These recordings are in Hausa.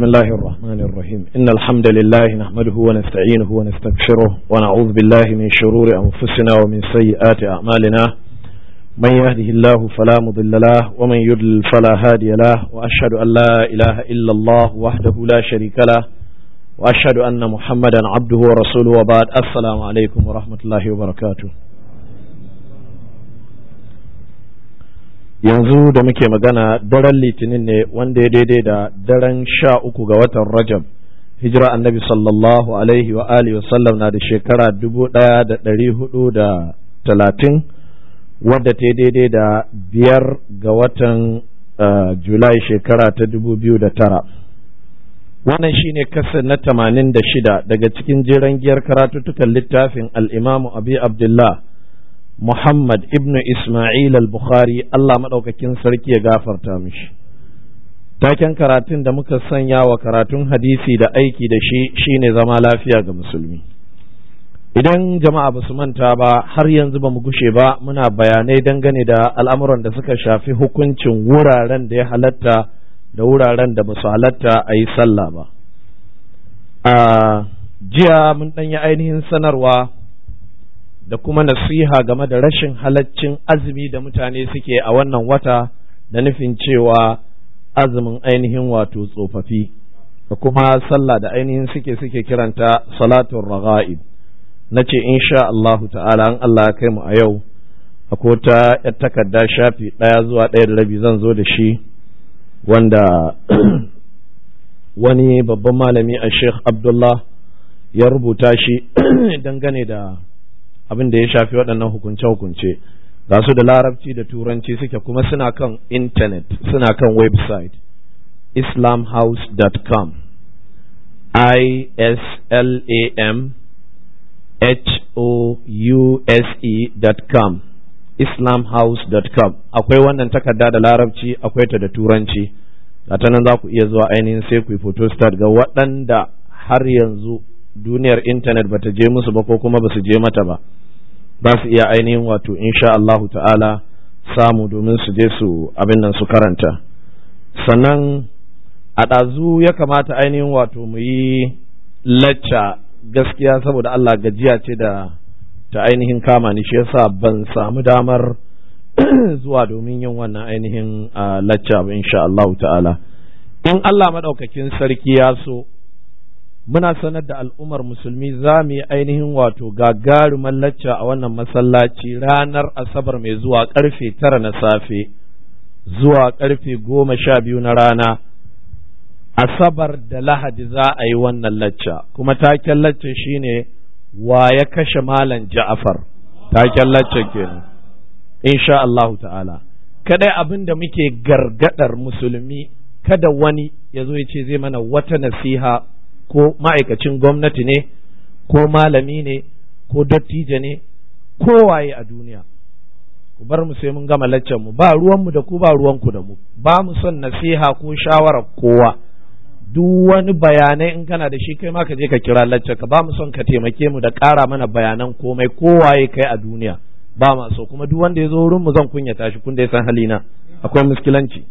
بسم الله الرحمن الرحيم إن الحمد لله نحمده ونستعينه ونستغفره ونعوذ بالله من شرور أنفسنا ومن سيئات أعمالنا من يهده الله فلا مضل له ومن يضلل فلا هادي له وأشهد أن لا إله إلا الله وحده لا شريك له وأشهد أن محمدا عبده ورسوله وبعد السلام عليكم ورحمة الله وبركاته yanzu da muke magana daren litinin ne wanda ya daidai da daren sha uku ga watan rajab hijira annabi sallallahu alaihi wa alihi wasallam na da shekara dubu ɗaya da ɗari hudu da talatin wadda ta daidai da biyar ga watan julai shekara ta dubu biyu da tara wannan shine kasa na tamanin da shida daga cikin jiran giyar karatuttukan littafin al'imamu abi abdullah Muhammad ibn Ismail al-Bukhari Allah maɗaukakin sarki ya gafarta mishi. Taken karatun da muka sanya wa karatun hadisi da aiki da shi shine zama lafiya ga musulmi. Idan jama'a ba su manta ba har yanzu ba mu gushe ba muna bayanai dangane da al'amuran da suka shafi hukuncin wuraren da ya halatta da wuraren da ba su halatta a yi sallah ba. A jiya mun ɗanyi ainihin sanarwa. da kuma nasiha game da rashin halaccin azumi da mutane suke a wannan wata da nufin cewa azumin ainihin wato tsofaffi da kuma sallah da ainihin suke suke kiranta salatun raga'ib na ce insha Allahu ta'ala an Allah kai mu a yau akwai ta yar takarda shafi ɗaya zuwa ɗaya da rabi zan zo da shi wanda wani babban malami a sheikh abdullah ya rubuta shi dangane da abin da ya shafi waɗannan hukunce-hukunce ga su da larabci da turanci suke kuma suna kan intanet suna kan website islamhouse.com i-s-l-a-m h-o-u-s-e.com islamhouse.com akwai wannan takarda da larabci akwai ta da turanci ta nan za ku iya zuwa ainihin sai ku yi photostat ga waɗanda har yanzu duniyar intanet bata je musu ba ko kuma basu je mata ba za su iya ainihin wato insha Allahu ta'ala samu domin su je su abin nan su karanta sannan a ɗazu ya kamata ainihin wato mu yi lacca gaskiya saboda Allah gajiya ce da ta ainihin kama ni shi yasa ban samu damar zuwa domin yin wannan ainihin lacca ba insha Allahu ta'ala in Allah maɗaukakin sarki ya so muna sanar da al'ummar musulmi za mu yi ainihin wato gagarumar lacca a wannan masallaci ranar asabar mai zuwa karfe tara na safe zuwa karfe goma sha biyu na rana asabar da lahadi za a yi wannan lacca kuma taken lacca shine wa ya kashe malam ja'afar taken lacca kenan insha Allahu ta'ala kadai abin da muke gargadar musulmi kada wani ya zo ya ce zai mana wata nasiha ko ma'aikacin gwamnati ne ko malami ne ko dattijo ne ko waye a duniya ku bar mu sai mun gama laccan mu ba ruwanmu da ku ba ruwanku da mu ba mu son nasiha ko shawarar kowa duk wani bayanai in kana da shi kai ma ka je ka kira laccan ka ba mu son ka taimake mu da ƙara mana bayanan komai ko waye kai a duniya ba ma so kuma duk wanda ya zo wurin mu zan kunyata shi kun da ya san halina akwai muskilanci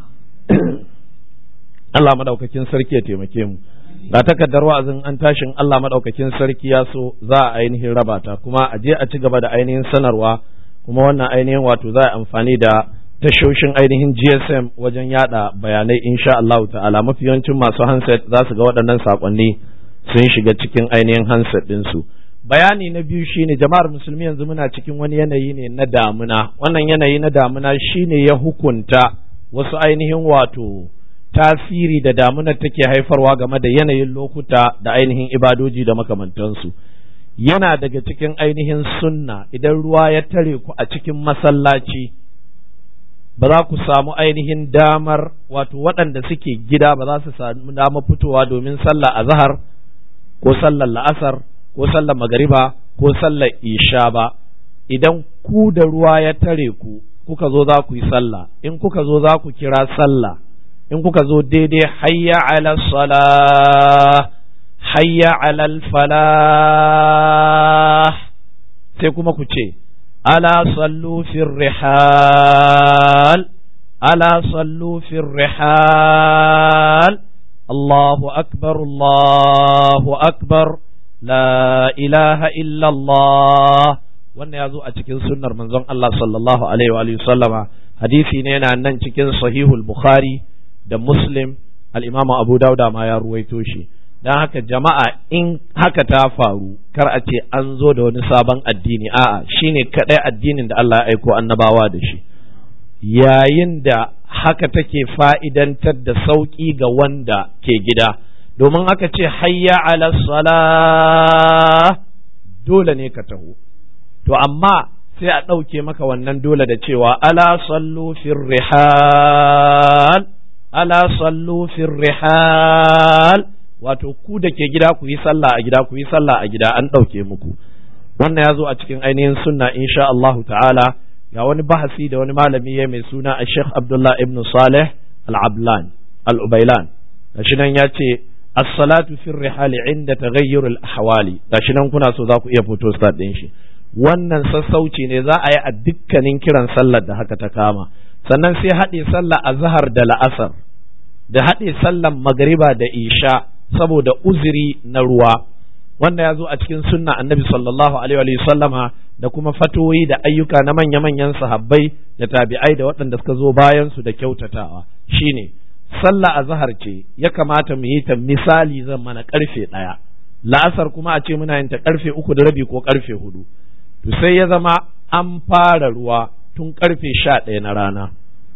Allah madaukakin sarki ya taimake mu ga takardar wa'azin an tashin Allah madaukakin sarki ya so za a ainihin raba ta kuma a je a ci gaba da ainihin sanarwa kuma wannan ainihin wato za a amfani da tashoshin ainihin GSM wajen yada bayanai insha Allah ta'ala mafi yawancin masu handset za su ga waɗannan sakonni sun shiga cikin ainihin handset ɗinsu bayani na biyu shine jama'ar musulmi yanzu muna cikin wani yanayi ne na damuna wannan yanayi na damuna shine ya hukunta wasu ainihin wato tasiri da damunar take haifarwa game da yanayin lokuta da ainihin ibadoji da makamantansu yana daga cikin ainihin sunna idan ruwa ya tare ku a cikin masallaci ba za ku samu ainihin damar wato waɗanda suke gida ba za su samu damar fitowa domin sallah a zahar ko sallar la'asar ko sallar magariba ko sallar isha ba idan ku da ruwa ya tare ku kuka zo za ku yi sallah in kuka zo za ku kira sallah in kuka zo daidai hayya ala sala hayya ala falah sai kuma ku ce ala sallu fir rihal ala sallu fir rihal Allahu akbar Allahu akbar la ilaha illallah wannan ya zo a cikin sunnar manzon Allah sallallahu alaihi wa sallama hadisi ne yana nan cikin sahihul bukhari da muslim al-imamu abu dauda ma ya ruwaito shi dan haka jama'a in haka ta faru kar a ce an zo da wani sabon addini a'a shine kadai addinin da Allah ya aiko annabawa da shi yayin da haka take fa'idantar da sauƙi ga wanda ke gida domin aka ce hayya ala sala dole ne ka taho to amma sai a ɗauke maka wannan dole da cewa ala sallu fir rihal ala sallu fir rihal wato ku da ke gida ku yi sallah a gida ku yi sallah a gida an ɗauke muku wannan ya zo a cikin ainihin sunna insha Allahu ta'ala ga wani bahasi da wani malami ya mai suna a Sheikh Abdullah ibn Saleh al-Ablan al-Ubailan gashi nan ya ce as-salatu fi rihali inda taghayyur al-ahwali gashi nan kuna so za ku iya fito start din shi wannan sassauci ne za a yi a dukkanin kiran sallar da haka ta kama sannan sai haɗe sallah a zahar da la'asar da haɗe sallar magariba da isha saboda uzuri na ruwa wanda ya zo a cikin sunna annabi sallallahu alaihi wa sallama da kuma fatoyi da ayyuka na manya-manyan sahabbai da tabi'ai da waɗanda suka zo bayan su da kyautatawa shine sallah azhar ce ya kamata mu yi ta misali zan mana karfe ɗaya la'asar kuma a ce muna yin ta karfe uku da rabi ko karfe hudu to sai ya zama an fara ruwa tun karfe sha ɗaya na rana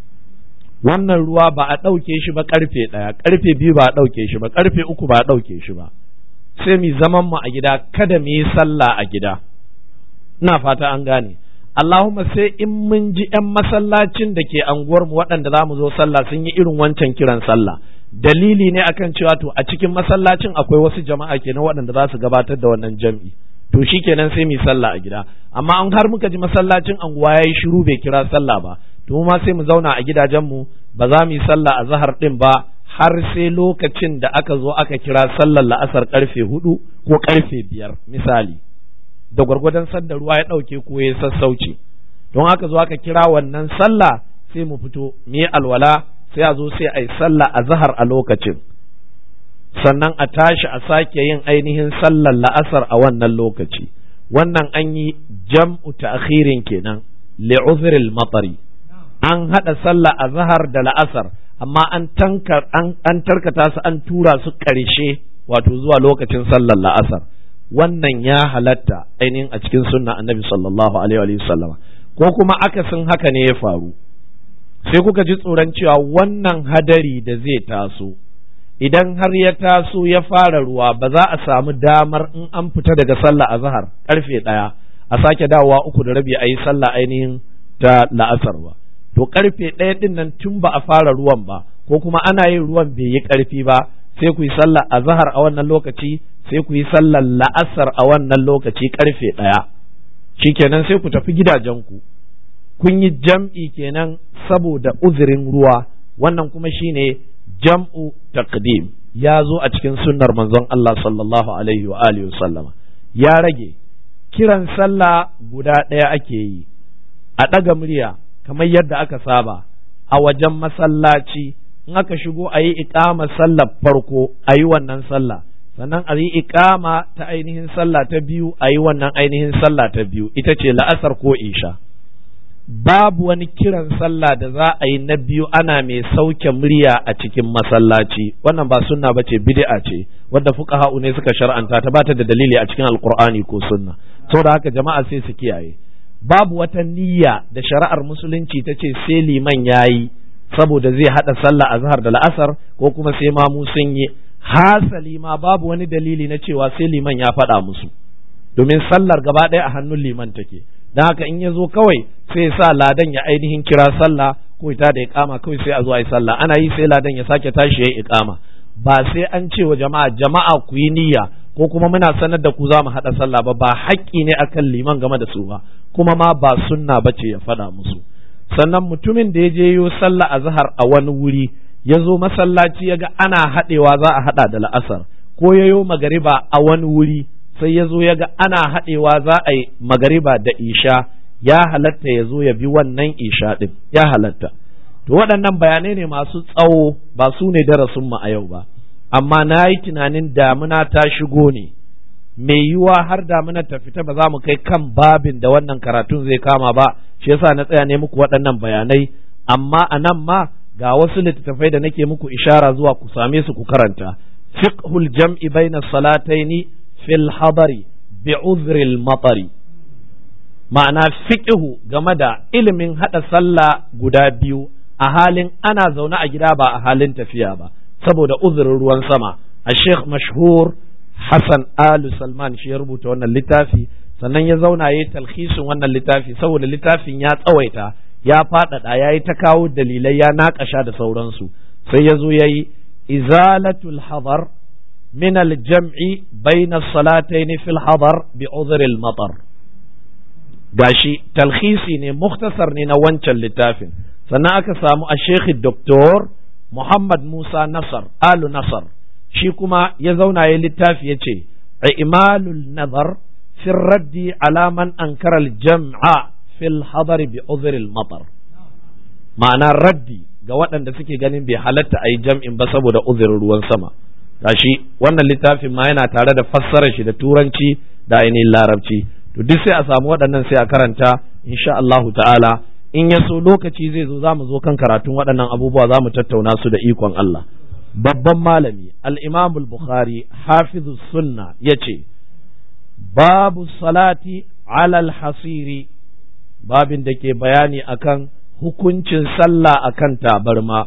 wannan ruwa ba a ɗauke shi ba karfe ɗaya karfe biyu ba a ɗauke shi ba karfe uku ba a ɗauke shi ba sai mu zaman mu a gida kada mu yi sallah a gida ina fata an gane Allahumma sai in mun ji ‘yan masallacin da ke anguwar mu waɗanda za mu zo sallah sun yi irin wancan kiran sallah dalili ne akan cewa to a cikin masallacin akwai wasu jama'a kenan waɗanda za su gabatar da wannan jam'i to shi kenan sai mu sallah a gida amma an har muka ji masallacin anguwa ya yi shiru bai kira sallah ba to ma sai mu zauna a gidajenmu ba za mu yi sallah a zahar ɗin ba har sai lokacin da aka zo aka kira sallar la'asar karfe hudu ko karfe biyar misali da gwargwadon sanda ruwa ya ɗauke ko ya sassauci don aka zo aka kira wannan sallah sai mu fito mu yi alwala sai a zo sai a yi sallah a zahar a lokacin sannan a tashi a sake yin ainihin sallar la'asar a wannan lokaci wannan an yi jam'u ta'khirin kenan li'uzril matari an haɗa sallah a zahar da la'asar amma an tankar an tarkata su an tura su ƙarshe wato zuwa lokacin sallar la'asar wannan ya halatta ainihin a cikin sunna annabi sallallahu alaihi wa sallama ko kuma akasin haka ne ya faru sai kuka ji tsoron cewa wannan hadari da zai taso idan har ya taso ya fara ruwa ba za a samu damar in an fita daga sallah a zahar karfe ɗaya a sake dawowa uku da rabi a yi sallah ainihin ta la'asar ba to karfe ɗaya ɗin nan tun ba a fara ruwan ba ko kuma ana yin ruwan bai yi ƙarfi ba sai ku yi sallah a zahar a wannan lokaci sai ku yi sallar la'asar a wannan lokaci karfe ɗaya shikenan sai ku tafi gidajenku kun yi jam'i kenan saboda uzurin ruwa wannan kuma shine jam'u taqdim ya zo a cikin sunnar manzon Allah sallallahu alaihi wa alihi sallama ya rage kiran sallah guda ɗaya ake yi a ɗaga murya kamar yadda aka saba a wajen masallaci in aka shigo a yi iƙama sallar farko a yi wannan sallah sannan a yi iƙama ta ainihin sallah ta biyu a yi wannan ainihin sallah ta biyu ita ce la'asar ko isha babu wani kiran sallah da za a yi na biyu ana mai sauke murya a cikin masallaci wannan ba sunna ba ce bid'a ce wadda fuqaha ne suka shar'anta ta bata da dalili a cikin alqur'ani ko sunna saboda haka jama'a sai su kiyaye babu wata niyya da shari'ar musulunci ta ce sai liman yayi saboda zai hada sallah azhar da la'asar ko kuma sai ma mu sun yi hasali ma babu wani dalili na cewa sai liman ya faɗa musu domin sallar gaba ɗaya a hannun liman take don haka in ya zo kawai sai sa ladan ya ainihin kira sallah ko ita da iqama kawai sai a zo a yi sallah ana yi sai ladan ya sake tashi ya yi iqama ba sai an ce wa jama'a jama'a ku yi niyya ko kuma muna sanar da ku za mu haɗa sallah ba ba haƙƙi ne akan liman game da su ba kuma ma ba sunna ba ce ya faɗa musu sannan mutumin da ya je yo sallah a zahar a wani wuri ya zo masallaci ya ga ana haɗewa za a haɗa da la'asar ko ya yo magariba a wani wuri sai ya zo ya ga ana haɗewa za a yi magariba da isha ya halatta ya zo ya bi wannan isha ɗin ya halatta to waɗannan bayanai ne masu tsawo ba su ne darasin mu a yau ba amma na yi tunanin damuna ta shigo ne mai yiwuwa har damuna ta fita ba za mu kai kan babin da wannan karatun zai kama ba shi yasa na tsaya ne muku waɗannan bayanai amma a nan ma ga wasu littattafai da nake muku ishara zuwa ku same su ku karanta fiqhul jam'i baina salataini fil hadari bi uzril matari ma'ana fiqhu game da ilimin hada sallah guda biyu a halin ana zaune a gida ba a halin tafiya ba saboda uzurin ruwan sama a sheikh mashhur hassan alu salman shi ya rubuta wannan littafi sannan ya zauna ya yi talhisin wannan littafi saboda littafin ya tsawaita ya faɗaɗa ya yi ta kawo dalilai ya naƙasha da sauransu sai ya zo ya yi izalatul hadar min aljam'i bayna salataini fil hadar bi udhril matar gashi talhisi ne muktasar ne na wancan littafin sannan aka samu a shekhi doktor Muhammad Musa Nasar Alu Nasar shi kuma ya zauna ya littafi ya ce imalul nazar fi raddi alaman ankara jam'a fil hadari bi uzril matar ma'ana raddi ga waɗanda suke ganin bai halatta a yi jam'in ba saboda uzurin ruwan sama gashi wannan littafin ma yana tare da fassarar shi da turanci da ainihin larabci to duk sai a samu waɗannan sai a karanta insha Allahu ta'ala in ya so lokaci zai zo za mu zo kan karatun waɗannan abubuwa za mu tattauna su da ikon Allah babban malami al-imam al-bukhari hafizu sunna ya ce babu salati alal hasiri babin da ke bayani akan hukuncin sallah akan tabarma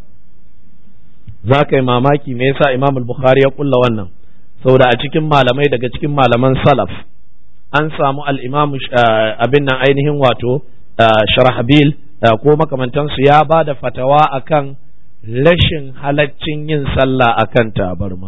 za ka yi mamaki me yasa imam al-bukhari ya kulla wannan saboda a cikin malamai daga cikin malaman salaf an samu al-imam abin nan ainihin wato sharahabil ko makamantansu ya ba da fatawa akan rashin halaccin yin sallah akan tabarma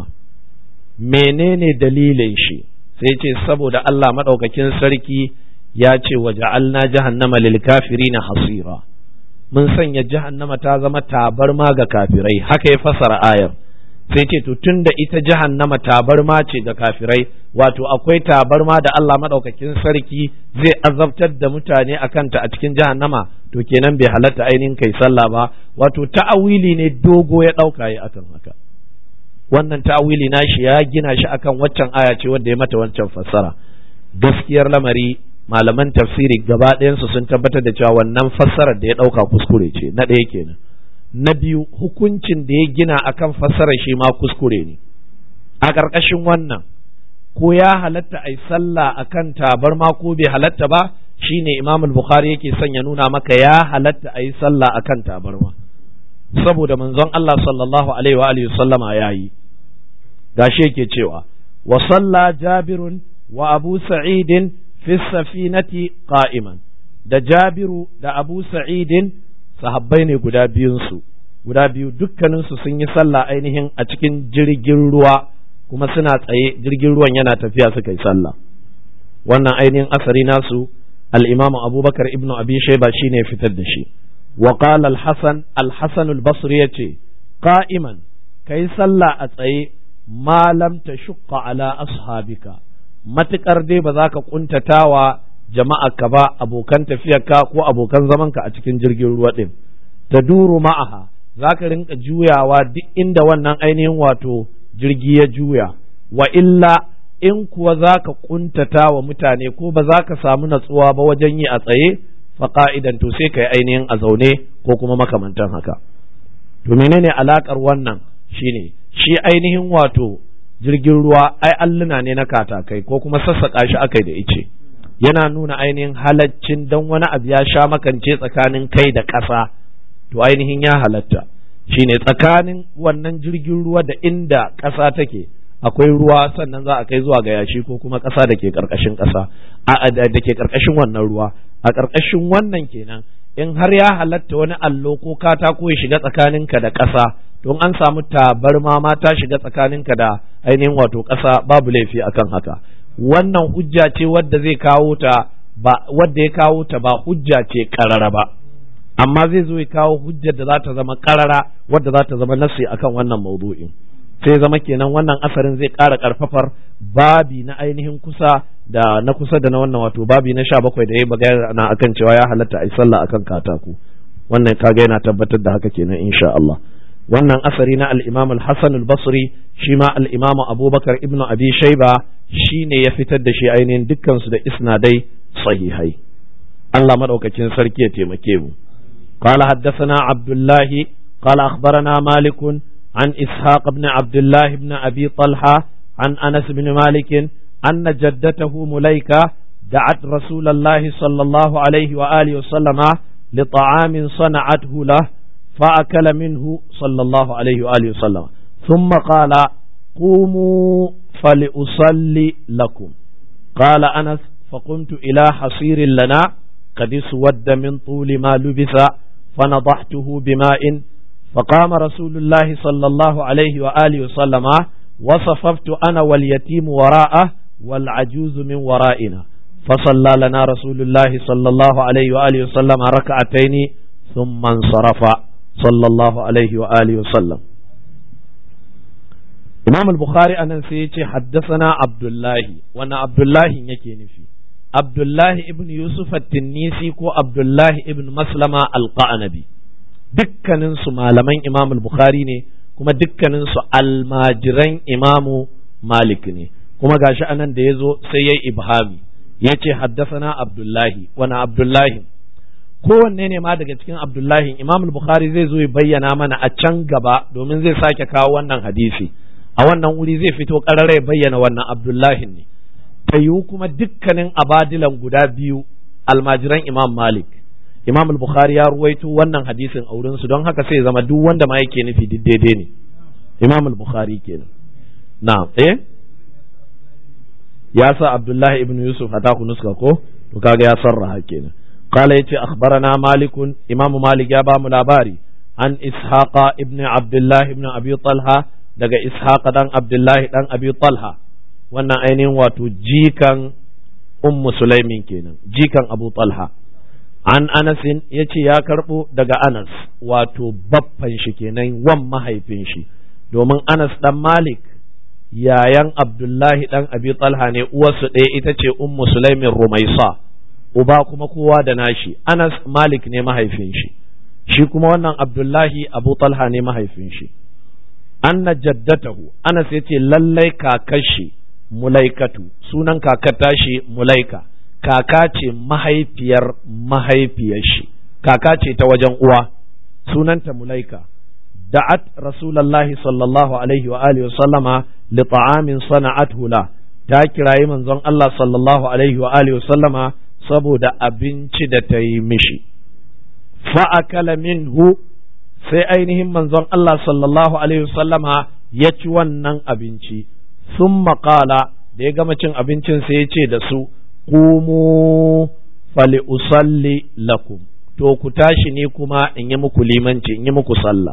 menene dalilin shi sai ce saboda Allah maɗaukakin sarki ya ce wa ja'alna jahannama lil kafirina hasira mun sanya jahannama ta zama tabarma ga kafirai haka ya fasara ayar sai ce to tunda ita jahannama tabarma ce ga kafirai wato akwai tabarma da Allah madaukakin sarki zai azabtar da mutane a kanta a cikin jahannama to kenan bai halatta ainihin kai sallah ba wato ta'awili ne dogo ya dauka yi akan haka wannan ta'awili nashi ya gina shi akan waccan aya ce wanda ya mata wancan fassara gaskiyar lamari malaman tafsiri gaba ɗayansu sun tabbatar da cewa wannan fassarar da ya ɗauka kuskure ce na ɗaya kenan na biyu hukuncin da ya gina akan fassarar shi ma kuskure ne a ƙarƙashin wannan ko ya halatta a yi sallah akan tabarma ko bai halatta ba shine imam bukhari yake son ya nuna maka ya halatta a yi sallah akan tabarma saboda manzon Allah sallallahu alaihi wa alihi sallama yayi gashi yake cewa wa salla jabirun wa abu sa'idin fi safinati qa'iman da jabiru da abu sa'idin sahabbai ne guda biyunsu guda biyu dukkaninsu sun yi sallah ainihin a cikin jirgin ruwa kuma suna tsaye jirgin ruwan yana tafiya suka yi sallah wannan ainihin asari nasu al-imam abubakar ibnu abi shayba shine fitar da shi wa qala al-hasan al-hasan al-basri yace qa'iman kai sallah a tsaye ma lam tashqa ala ashabika matukar dai ba za ka kuntatawa jama'a ka ba abokan tafiyarka ko abokan zamanka a cikin jirgin ruwa ɗin ta duru ma'aha za ka rinka juyawa duk inda wannan ainihin wato jirgi ya juya wa illa in kuwa za ka kuntata wa mutane ko ba za ka samu natsuwa ba wajen yi a tsaye fa ka'idan to sai ka yi ainihin a zaune ko kuma makamantan haka to menene alakar wannan shine shi ainihin wato jirgin ruwa ai alluna ne na katakai ko kuma sassaƙa shi akai da ice yana nuna ainihin halaccin don wani abu ya sha makance tsakanin kai da ƙasa to ainihin ya halatta shine tsakanin wannan jirgin ruwa da inda ƙasa take akwai ruwa sannan za a kai zuwa ga yashi ko kuma ƙasa da ke ƙarƙashin ƙasa da ke ƙarƙashin wannan ruwa a ƙarƙashin wannan kenan in har ya halatta wani allo ko katako ya shiga tsakaninka da ƙasa don an samu tabarma ma ta shiga tsakaninka da ainihin wato ƙasa babu laifi akan haka wannan hujja ce wadda zai kawo ta ba wadda ya kawo ta ba hujja ce karara ba amma zai zo ya kawo hujjar da za ta zama karara wadda za ta zama nasi akan wannan maudu'in sai zama kenan wannan asarin zai ƙara ƙarfafar babi na ainihin kusa da na kusa da na wannan wato babi na sha bakwai da ya magana akan cewa ya halatta a yi sallah akan katako wannan kaga yana tabbatar da haka kenan insha Allah wannan asari na al-imam al-hasan al-basri shi ma al-imam abubakar ibnu abi shayba shine ya fitar da shi ainihin dukkan su da isnadai sahihai Allah madaukakin sarki ya taimake mu قال حدثنا عبد الله قال أخبرنا مالك عن إسحاق بن عبد الله بن أبي طلحة عن أنس بن مالك أن جدته مليكة دعت رسول الله صلى الله عليه وآله وسلم لطعام صنعته له فأكل منه صلى الله عليه وآله وسلم ثم قال قوموا فلأصلي لكم قال أنس فقمت إلى حصير لنا قد اسود من طول ما لبث فنضحته بماء فقام رسول الله صلى الله عليه وآله وسلم وصففت أنا واليتيم وراءه والعجوز من ورائنا فصلى لنا رسول الله صلى الله عليه وآله وسلم ركعتين ثم انصرف صلى الله عليه وآله وسلم إمام البخاري أنا سيتي حدثنا عبد الله وأنا عبد الله يكي نفي عبد الله ابن يوسف التنيسي كو عبد الله ابن مسلمة القعنبي dukkaninsu malaman imam bukhari ne kuma dukkaninsu almajiran imamu malik ne kuma gashi anan da ya zo sai ya ibhami ya ce haddasana abdullahi wani abdullahi kowanne ne ma daga cikin abdullahi imam bukhari zai zo ya bayyana mana a can gaba domin zai sake kawo wannan hadisi a wannan wuri zai fito ƙarara ya bayyana wannan abdullahi ne ta yiwu kuma dukkanin abadilan guda biyu almajiran imam malik imam al-bukhari ya ruwaito wannan hadisin a wurin su don haka sai zama duk wanda ma yake nufi duk daidai ne imam al-bukhari kenan na eh ya sa abdullahi ibn yusuf hata ku nuska ko to kaga ya sarraha kenan qala yace akhbarana malik imam malik ya ba mu labari an ishaqa ibn abdullah ibn abi talha daga ishaqa dan abdullahi dan abi talha wannan ainihin wato jikan ummu sulaimin kenan jikan abu talha an anasin ya ce ya karɓo daga anas wato baffan shi kenan wan mahaifin shi domin anas dan malik yayan abdullahi dan abi talha ne uwarsu ɗaya ita ce ummu sulaimin rumaisa uba kuma kowa da nashi anas malik ne mahaifin shi shi kuma wannan abdullahi abu talha ne mahaifin shi anna jaddatahu anas ya ce lallai kakashi mulaikatu sunan kakar tashi mulaika kaka ce mahaifiyar mahaifiyar shi kaka ce ta wajen uwa sunanta mulaika da'at rasulullahi sallallahu alaihi wa alihi wa sallama li ta'amin sana'athu la ta kirayi manzon Allah sallallahu alaihi wa alihi wa sallama saboda abinci da ta yi mishi fa akala minhu sai ainihin manzon Allah sallallahu alaihi wa sallama ya ci wannan abinci summa qala da ya gama cin abincin sai ya ce da su qumu fali usalli lakum to ku tashi ne kuma in yi muku limanci in yi muku sallah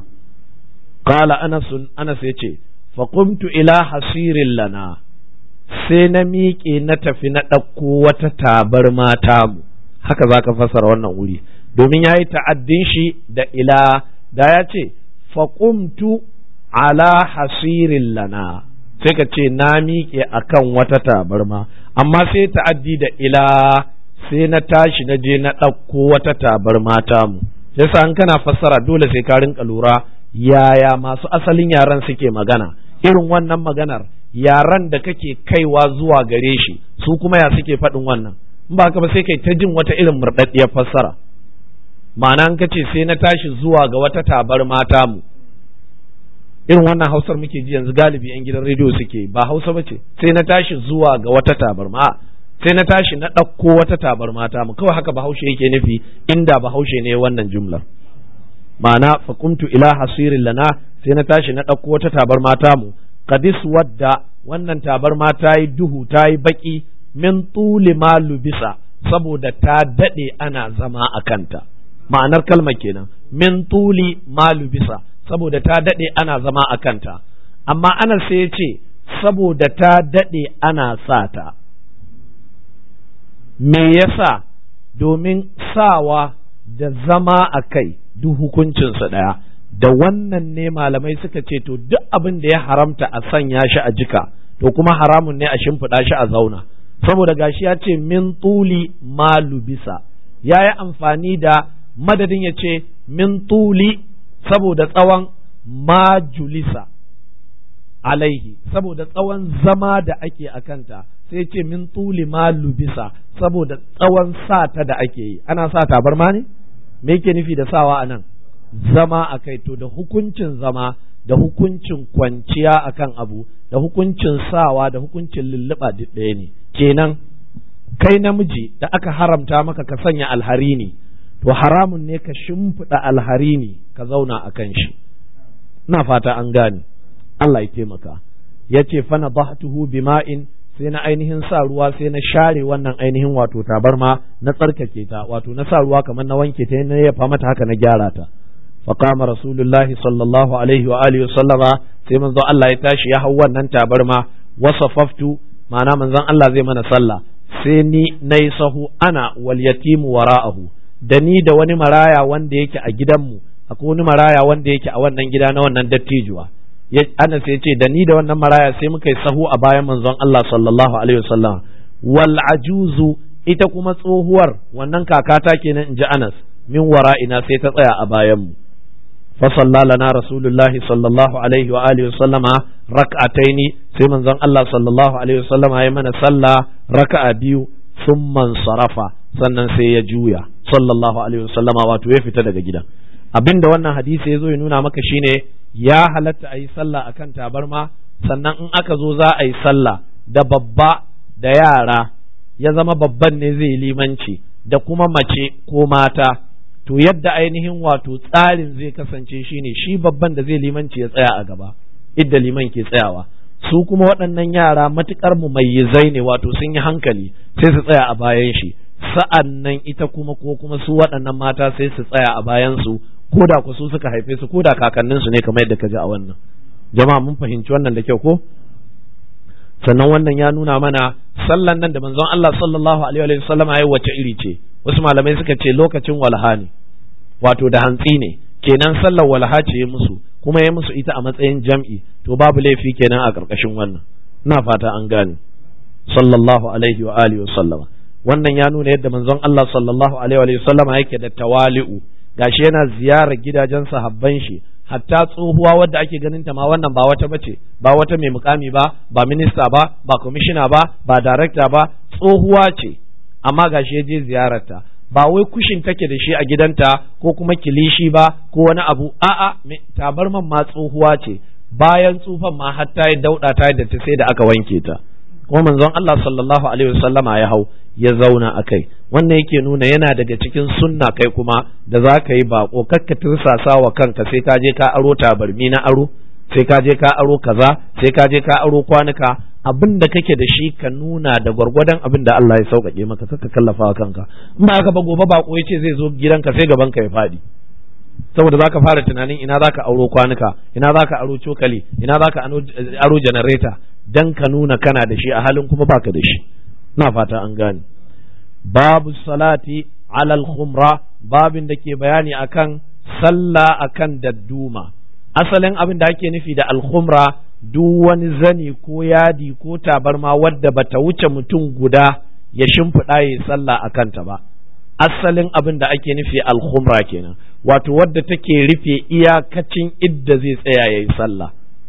qala anas anas yace fa qumtu ila hasirin lana sai na miƙe na tafi na ɗauko wata tabar mata mu haka zaka fasara wannan wuri domin ya yi ta'addin shi da ila da ya ce fa qumtu ala hasirin lana sai ka ce na miƙe akan wata tabarma amma sai ta'addi da ila sai na tashi na je na ɗauko wata tabarma mu yasa an kana fassara dole sai ka rinka lura yaya masu asalin yaran suke magana irin wannan maganar yaran da kake kaiwa zuwa gare shi su kuma ya suke faɗin wannan in ba haka ba sai kai ta jin wata irin murɗaɗɗiyar fassara ma'ana an kace sai na tashi zuwa ga wata tabarma mu irin wannan hausar muke ji yanzu galibi yan gidan rediyo suke ba hausa ba ce sai na tashi zuwa ga wata tabarma sai na tashi na ɗauko wata tabarma ta mu kawai haka bahaushe yake nufi inda bahaushe ne wannan jumlar ma'ana faƙumtu ila hasirin lana sai na tashi na ɗauko wata tabarma ta mu kadis wadda wannan tabarma ta yi duhu ta yi baƙi min tuli ma lubisa saboda ta daɗe ana zama a kanta ma'anar kalmar kenan min tuli ma lubisa saboda ta daɗe ana zama a kanta amma ana sai ya ce saboda ta daɗe ana sa ta me yasa domin sawa da zama a kai duk hukuncinsa ɗaya da wannan ne malamai suka ce to duk abin da ya haramta a sanya shi a jika to kuma haramun ne a shimfiɗa shi a zauna saboda gashi ya ce min tuli malu bisa ya yi amfani da madadin ya ce min tuli saboda tsawon ma julisa alaihi saboda tsawon zama da ake a kanta sai ce min tuli ma lubisa saboda tsawon sata da ake yi ana sa tabarma ne me yake nufi da sawa a nan zama a kai to da hukuncin zama da hukuncin kwanciya akan abu da hukuncin sawa da hukuncin lulluɓa duk ɗaya ne kenan kai namiji da aka haramta maka ka sanya alharini to haramun ne ka shimfiɗa alharini ka zauna a kan shi ina fata an gane Allah ya taimaka ya ce fana bahtuhu bima'in sai na ainihin sa ruwa sai na share wannan ainihin wato tabarma na tsarkake ta wato na sa ruwa kamar na wanke ta na yafa mata haka na gyara ta فقام رسول الله صلى الله عليه وآله وسلم sai manzo Allah ya tashi ya hau wannan tabarma wasafaftu ma'ana manzon Allah zai mana sallah sai ni nayi sahu ana wal yatimu wara'ahu da ni da wani maraya wanda yake a gidanmu akwai wani maraya wanda yake a wannan gida na wannan dattijuwa ana sai ce da ni da wannan maraya sai muka yi sahu a bayan manzon Allah sallallahu alaihi wasallam wal ajuzu ita kuma tsohuwar wannan kakata kenan in ji Anas min wara'ina sai ta tsaya a bayanmu فصلى لنا رسول الله صلى الله عليه وآله وسلم ركعتين في من زن الله صلى الله عليه وسلم أي من صلى ركعة بيو ثم انصرف sannan sai ya juya sallallahu alaihi wasallama wato ya fita daga gidan abin da wannan hadisi ya zo ya nuna maka shine ya halatta a yi sallah akan tabarma sannan in aka zo za a yi sallah da babba da yara ya zama babban ne zai limanci da kuma mace ko mata to yadda ainihin wato tsarin zai kasance shine shi babban da zai limanci ya tsaya a gaba idda liman ke tsayawa su kuma waɗannan yara matukar mumayyizai ne wato sun yi hankali sai su tsaya a bayan shi sa'an nan ita kuma ko kuma su waɗannan mata sai su tsaya a bayan su ko da ku su suka haife su ko da kakannin su ne kamar yadda ka ji a wannan jama'a mun fahimci wannan da kyau ko sannan wannan ya nuna mana sallan nan da manzon Allah sallallahu alaihi wa sallam ya wace iri ce wasu malamai suka ce lokacin walha ne wato da hantsi ne kenan sallar walha ce ya musu kuma ya musu ita a matsayin jam'i to babu laifi kenan a ƙarƙashin wannan ina fata an gane sallallahu alaihi wa alihi wa sallama wannan ya nuna yadda manzon Allah sallallahu alaihi wa sallama yake da tawali'u gashi yana ziyarar gidajen sahabban shi hatta tsohuwa wadda ake ganin ta ma wannan ba wata bace ba wata mai mukami ba ba minista ba ba kwamishina ba ba darakta ba tsohuwa ce amma gashi ya je ziyararta ba wai kushin take da shi a gidanta ko kuma kilishi ba ko wani abu a'a tabarman ma tsohuwa ce bayan tsufan ma har ta yi dauɗa ta da ta sai da aka wanke ta kuma manzon Allah sallallahu alaihi wasallama ya hau ya zauna a kai wannan yake nuna yana daga cikin sunna kai kuma da za ka yi bako kakka tirsasa wa kanka sai ka je ka aro tabarmi na aro sai ka je ka aro kaza sai ka je ka aro kwanuka abin da kake da shi ka nuna da gwargwadon abin da Allah ya sauƙaƙe maka kaka kallafa wa kanka in ba haka ba gobe bako ya ce zai zo gidanka sai gaban ka ya faɗi saboda zaka fara tunanin ina zaka auro kwanuka ina zaka aro cokali ina zaka aro janareta dan ka nuna kana da shi a halin kuma baka da shi na fata an gane babu salati alal khumra babin da ke bayani akan sallah akan dadduma asalin abin da ake nufi da alkhumra duk wani zani ko yadi ko tabarma wadda bata wuce mutum guda ya shimfiɗa ya sallah a kanta ba asalin abin da ake nufi alkhumra kenan wato wadda take rufe iyakacin idda zai tsaya ya yi sallah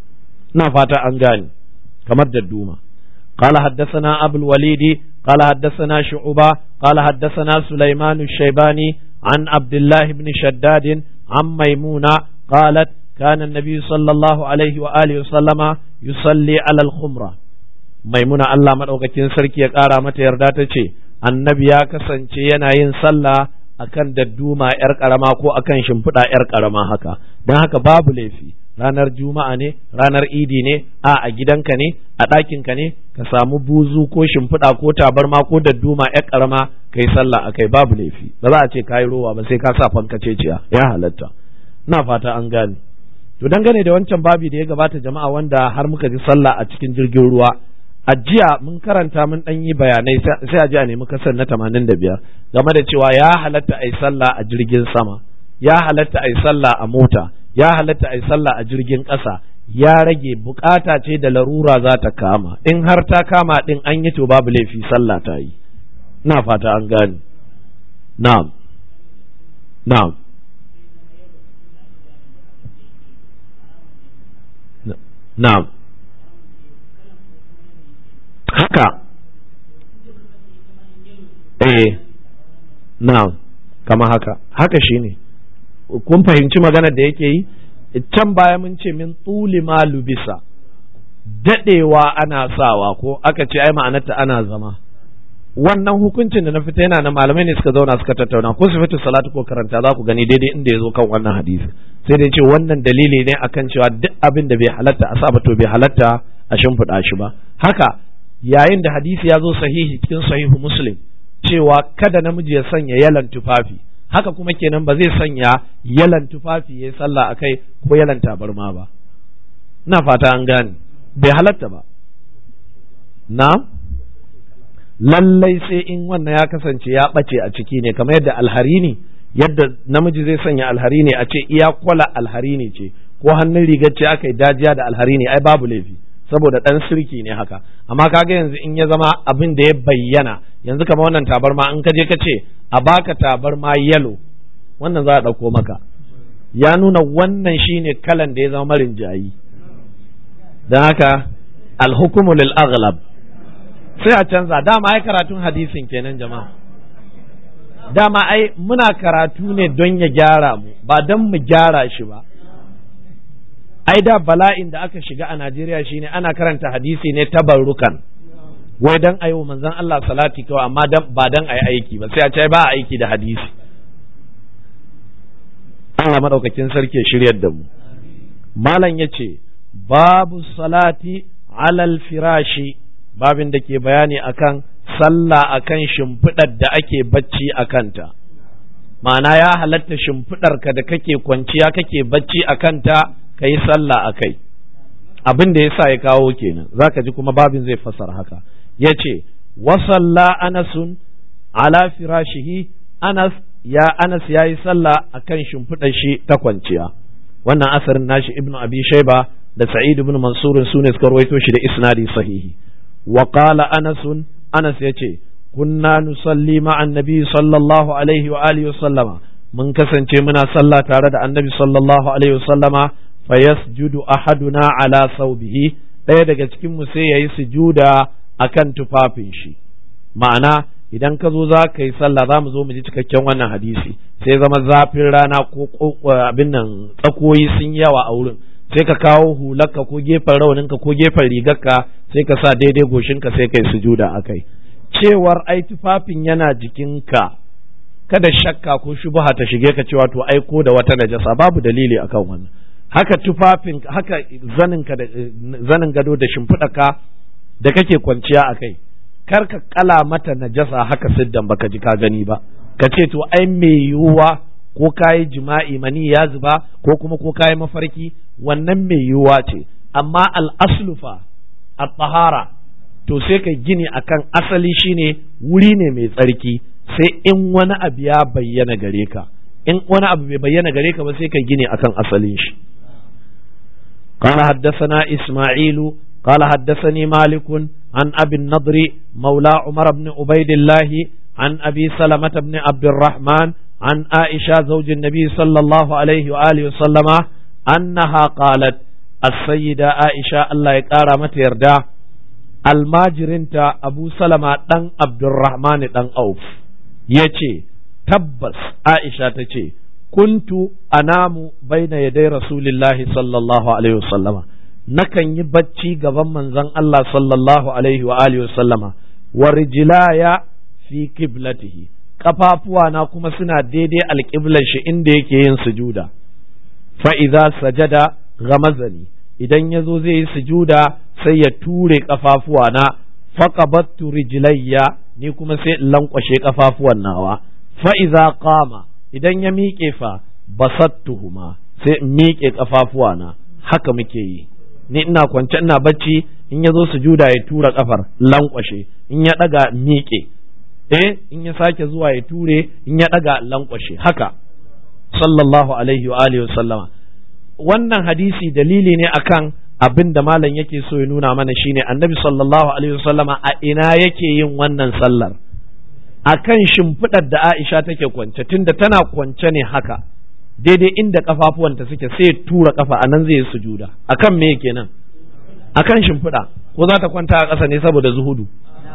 na fata an gane kamar dadduma قال حدثنا أبو الوليد قال حدثنا شعبة قال حدثنا سليمان الشيباني عن عبد الله بن شداد عن ميمونة قالت كان النبي صلى الله عليه وآله وسلم يصلي على الخمرة ميمونة الله مدوكتين سركي يقارا متى يرداتي annabi ya kasance yana yin sallah akan dadduma yar karama ko akan shimfiɗa yar karama haka don haka babu laifi ranar juma'a ne ranar idi ne a a gidanka ne a ɗakinka ne ka samu buzu ko shimfiɗa ko tabarma ko dadduma yar karama kai sallah akai babu laifi ba za a ce kayi rowa ba sai ka sa fankaceciya ya halatta na fata an gane to dangane da wancan babi da ya gabata jama'a wanda har muka ji sallah a cikin jirgin ruwa a jiya mun karanta mun ɗan yi bayanai sai a ji a nemi kasar na tamanin da biyar game da cewa ya halatta a yi sallah a jirgin sama ya halatta a yi sallah a mota ya halatta a yi sallah a jirgin ƙasa ya rage bukata ce da larura za ta kama in har ta kama ɗin an yi to babu laifi sallah ta yi na fata an gane na'am na'am na'am haka eh na'am kama haka haka shine kun fahimci maganar da yake yi can baya mun ce min tsuli ma lubisa dadewa ana sawa ko aka ce ai ma'anarta ana zama wannan hukuncin da na fita yana na malamai ne suka zauna suka tattauna ko su fita salatu ko karanta za ku gani daidai inda ya zo kan wannan hadisi sai dai ce wannan dalili ne akan cewa duk abin da bai halatta a saba to bai halatta a shimfiɗa shi ba haka yayin da hadisi ya zo sahihi cikin sahihu muslim cewa kada namiji ya sanya yalan tufafi haka kuma kenan ba zai sanya yalan tufafi ya sallah akai ko yalan tabarma ba ina fata an gane bai halatta ba na lallai sai in wannan ya kasance ya ɓace a ciki ne kamar yadda alharini yadda namiji zai sanya alharini a ce iya kwala alharini ce ko hannun rigar ce aka yi dajiya da alharini ai babu laifi saboda ɗan sirki ne haka amma kaga yanzu in ya zama abin da ya bayyana yanzu kamar wannan tabarma in ka je ka ce a baka tabarma yalo wannan za a ɗauko maka ya nuna wannan shine kalan da ya zama marin jayi don haka alhukumu lil aghlab sai a canza dama ai karatun hadisin kenan jama'a dama ai muna karatu ne don ya gyara mu ba don mu gyara shi ba ai da bala'in da aka shiga a Najeriya shine ana karanta hadisi ne tabarrukan wai dan ayo manzon Allah salati kawai amma ba dan ayi aiki ba sai a ce ba a aiki da hadisi Allah madaukakin sarki shiryar da mu malam yace babu salati alal firashi babin da ke bayani akan sallah akan shimfiɗar da ake bacci a kanta ma'ana ya halatta shimfiɗarka da kake kwanciya kake bacci a kanta ka yi sallah a kai abin da ya sa ya kawo kenan za ka ji kuma babin zai fasar haka ya ce wasalla anasun ala firashihi anas ya anas ya yi sallah a kan shimfiɗar shi ta kwanciya wannan asarin nashi ibnu abi shaiba da sa'id ibn mansurin su ne suka rawaito shi da isnadi sahihi wa qala anas anas yace kunna nusalli ma annabi sallallahu alaihi wa alihi sallama mun kasance muna sallah tare da annabi sallallahu alaihi sallama fa yasjudu ahaduna ala saubihi ɗaya daga cikin mu sai yayi sujuda akan tufafin shi ma'ana idan ka zo za ka yi sallah za mu zo mu ji cikakken wannan hadisi sai zama zafin rana ko abin nan tsakoyi sun yawa a wurin sai ka kawo hularka ko gefen rauninka ko gefen rigarka sai ka sa daidai goshinka sai kai sujuda a kai cewar ai tufafin yana jikinka kada shakka ko shubha ta shige ka cewa to ai ko da wata najasa babu dalili akan wannan haka tufafin haka zaninka da zanin gado da shimfiɗaka da kake kwanciya a kai kar ka kala mata najasa haka siddan baka ji ka gani ba ka ce to ai mai yiwuwa ko kayi jima'i mani ya zuba ko kuma ko kayi mafarki wannan mai yiwuwa ce amma al'aslufa a tsahara to sai ka gini akan asali shine wuri ne mai tsarki sai in wani abu ya bayyana gare ka in wani abu bai bayyana gare ka ba sai ka gini akan asalin shi قال حدثنا إسماعيل قال حدثني مالك عن أبي النضر مولى عمر بن عبيد الله عن أبي سلمة بن عبد الرحمن عن عائشة زوج النبي صلى الله عليه وآله وسلم أنها قالت السيدة عائشة الله يقارى متى يردا الماجرنت أبو سلمة دن عبد الرحمن دن أوف يتي تبس عائشة تتي كنت أنام بين يدي رسول الله صلى الله عليه وسلم nakan yi bacci gaban manzon Allah sallallahu alaihi wa alihi wa sallama wa rijlaya fi qiblatihi kafafuwana kuma suna daidai alƙiblar shi inda yake yin sujuda fa idza sajada ghamazani idan yazo zai yi sujuda sai ya ture kafafuwana faqabattu rijlayya ni kuma sai in lankwashe kafafuwan nawa fa idza qama idan ya miƙe fa basattuhuma sai in miƙe kafafuwana haka muke yi ni ina kwance ina bacci in ya zo sujuda ya tura kafar lankwashe in ya daga miƙe eh in ya sake zuwa ya ture in ya daga lankwashe haka sallallahu alaihi wa alihi sallama wannan hadisi dalili ne akan abin da malam yake so ya nuna mana shine annabi sallallahu alaihi sallama a ina yake yin wannan sallar akan shimfiɗar da Aisha take kwance tunda tana kwance ne haka daidai inda kafafuwanta suke sai tura kafa anan zai yi sujuda akan me kenan akan shimfiɗa ko za ta kwanta a ƙasa ne saboda zuhudu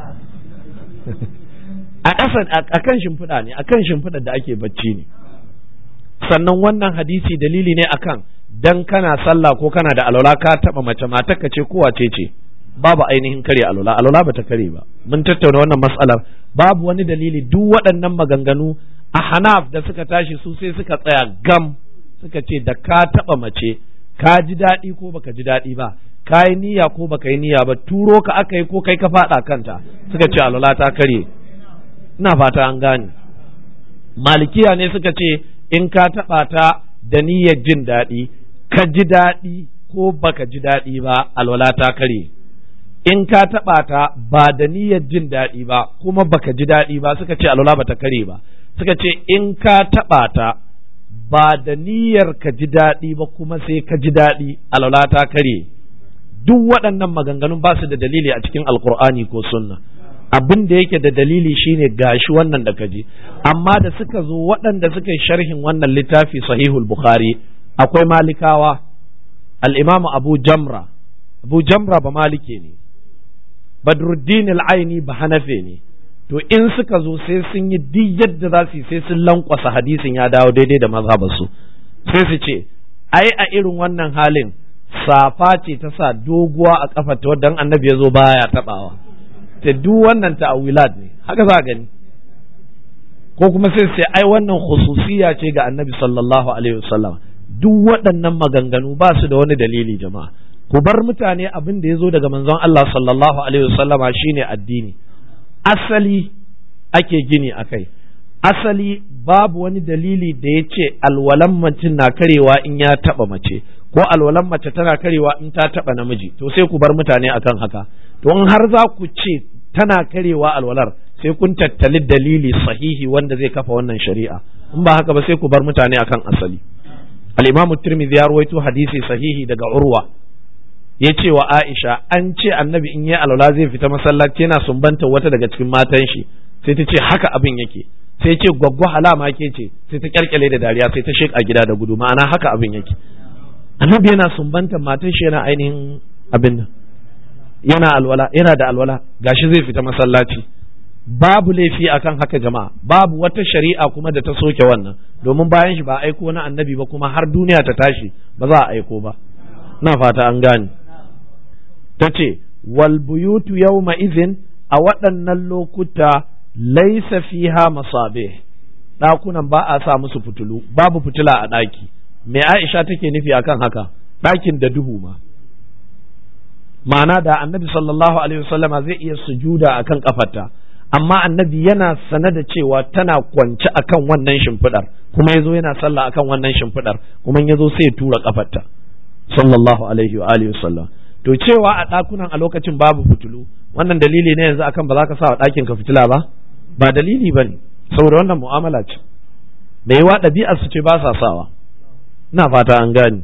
a ƙasa a kan shimfiɗa ne a kan shimfiɗar da ake bacci ne sannan wannan hadisi dalili ne akan dan kana sallah ko kana da alwala ka taɓa mace matarka ce ko wace ce babu ainihin kare alwala alwala bata kare ba mun tattauna wannan matsalar babu wani dalili duk waɗannan maganganu a hanaf da suka tashi su sai suka tsaya gam suka ce da ka taɓa mace ka ji daɗi ko baka ji daɗi ba ka yi niyya ko baka yi niyya ba turo ka aka yi ko kai ka faɗa kanta suka ce alwala ta karye ina fata an gane malikiya ne suka ce in ka taɓa ta da niyyar jin daɗi ka ji daɗi ko baka ji daɗi ba alwala ta karye in ka taɓa ta ba da niyyar jin daɗi ba kuma baka ji daɗi ba suka ce alwala bata kare ba suka ce in ka taɓa ta ba da niyyar ka ji daɗi ba kuma sai ka ji daɗi alwala ta kare duk waɗannan maganganun ba su da dalili a cikin alkur'ani ko sunna abin da yake da dalili shine gashi wannan da kaji amma da suka zo waɗanda suka yi sharhin wannan littafi sahihul bukhari akwai malikawa al-imamu abu jamra abu jamra ba malike ne badruddin al-aini ba hanafe ne to in suka zo sai sun yi duk yadda za su yi sai sun lankwasa hadisin ya dawo daidai da mazhabarsu sai su ce ai a irin wannan halin safa ce ta sa doguwa a kafa ta wadda annabi ya zo baya tabawa ta duk wannan ta'awilat ne haka za gani ko kuma sai sai ai wannan khususiya ce ga annabi sallallahu alaihi wasallam duk waɗannan maganganu ba su da wani dalili jama'a ku bar mutane abin da ya zo daga manzon Allah sallallahu alaihi wasallama shine addini asali ake gini a kai asali babu wani dalili da ya ce alwalan mace na karewa in ya taba mace ko alwalan mace tana karewa in ta taba namiji to sai ku bar mutane akan haka to in har za ku ce tana karewa alwalar sai kun tattali dalili sahihi wanda zai kafa wannan shari'a in ba haka ba sai ku bar mutane akan asali al-imamu tirmidhi ya rawaito hadisi sahihi daga urwa ya ce wa Aisha an ce annabi in yi alwala zai fita masallaci yana sumbanta wata daga cikin matan shi sai ta ce haka abin yake sai ce gwaggwa halama ke ce sai ta kyalkyale da dariya sai ta sheka gida da gudu ma'ana haka abin yake annabi yana sumbanta matan shi yana ainihin abin nan yana alwala yana da alwala gashi zai fita masallaci babu laifi akan haka jama'a babu wata shari'a kuma da ta soke wannan domin bayan shi ba aiko na annabi ba kuma har duniya ta tashi ba za a aiko ba na fata an gane ta ce walbuyutu yawma izin a waɗannan lokuta laisa fiha masabe ɗakunan ba a sa musu fitulu babu fitila a ɗaki me aisha take nufi akan haka ɗakin da duhu ma ma'ana da annabi sallallahu alaihi wasallama zai iya sujuda akan kafarta amma annabi yana sane da cewa tana kwance akan wannan shimfiɗar kuma yazo yana sallah akan wannan shimfiɗar kuma yazo sai ya tura kafarta sallallahu alaihi wa alihi wasallam to cewa a ɗakunan a lokacin babu fitilu wannan dalili ne yanzu akan ba za ka sa wa ɗakin ka fitila ba ba dalili ba ne saboda wannan mu'amala ce da yawa ɗabi'ar su ce ba sa sawa ina fata an gani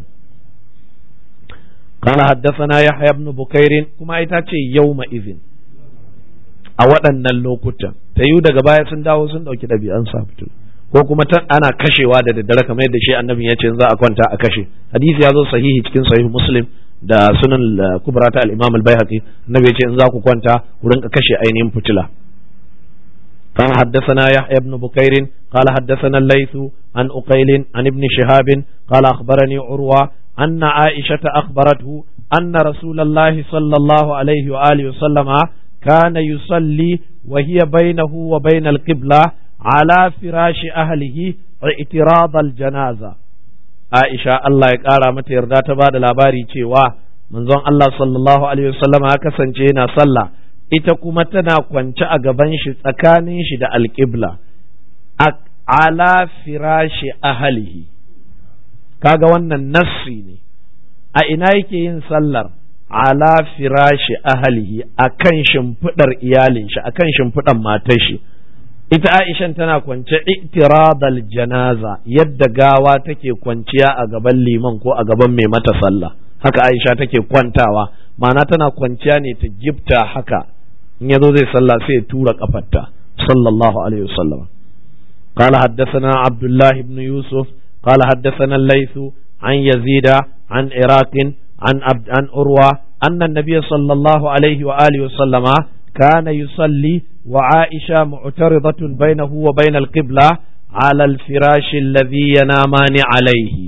قال حدثنا يحيى بن بكير كما يتاچe يوم izin a waɗannan lokutan ta yiwu daga baya sun dawo sun ɗauki ɗabi'an sa fitilu ko kuma ana kashewa da daddare kamar yadda shi annabin ya ce za a kwanta a kashe hadisi ya zo sahihi cikin sahih muslim da sunan kubra ta al-imam al-baihaqi annabi ya ce in za ku kwanta ku rinka kashe ainihin fitila قال حدثنا يحيى بن بكير قال حدثنا الليث عن أقيل عن ابن شهاب قال أخبرني عروة أن عائشة أخبرته أن رسول الله صلى الله عليه وآله وسلم كان يصلي وهي بينه وبين القبلة على فراش أهله اعتراض الجنازة عائشة الله يقارى متى يرضى تباد الأباري cewa manzon Allah sallallahu alaihi wasallam ya kasance yana sallah ita kuma tana kwance a gaban shi tsakanin shi da alƙibla ala firashi ahalihi kaga wannan nassi ne a ina yake yin sallar ala firashi ahalihi akan shimfiɗar iyalin shi akan shimfiɗar matar shi ita Aishan tana kwance itiradal janaza yadda gawa take kwanciya a gaban liman ko a gaban mai mata sallah haka Aisha take kwantawa ma'ana tana kwanciya ne ta gifta haka in yazo zai sallah sai ya tura kafarta sallallahu alaihi wasallam قال حدثنا عبد الله بن يوسف قال حدثنا الليث عن يزيد عن عراق عن عبد عن أروى أن النبي صلى الله عليه وآله وسلم كان يصلي وعائشة معترضة بينه وبين القبلة على الفراش الذي ينامان عليه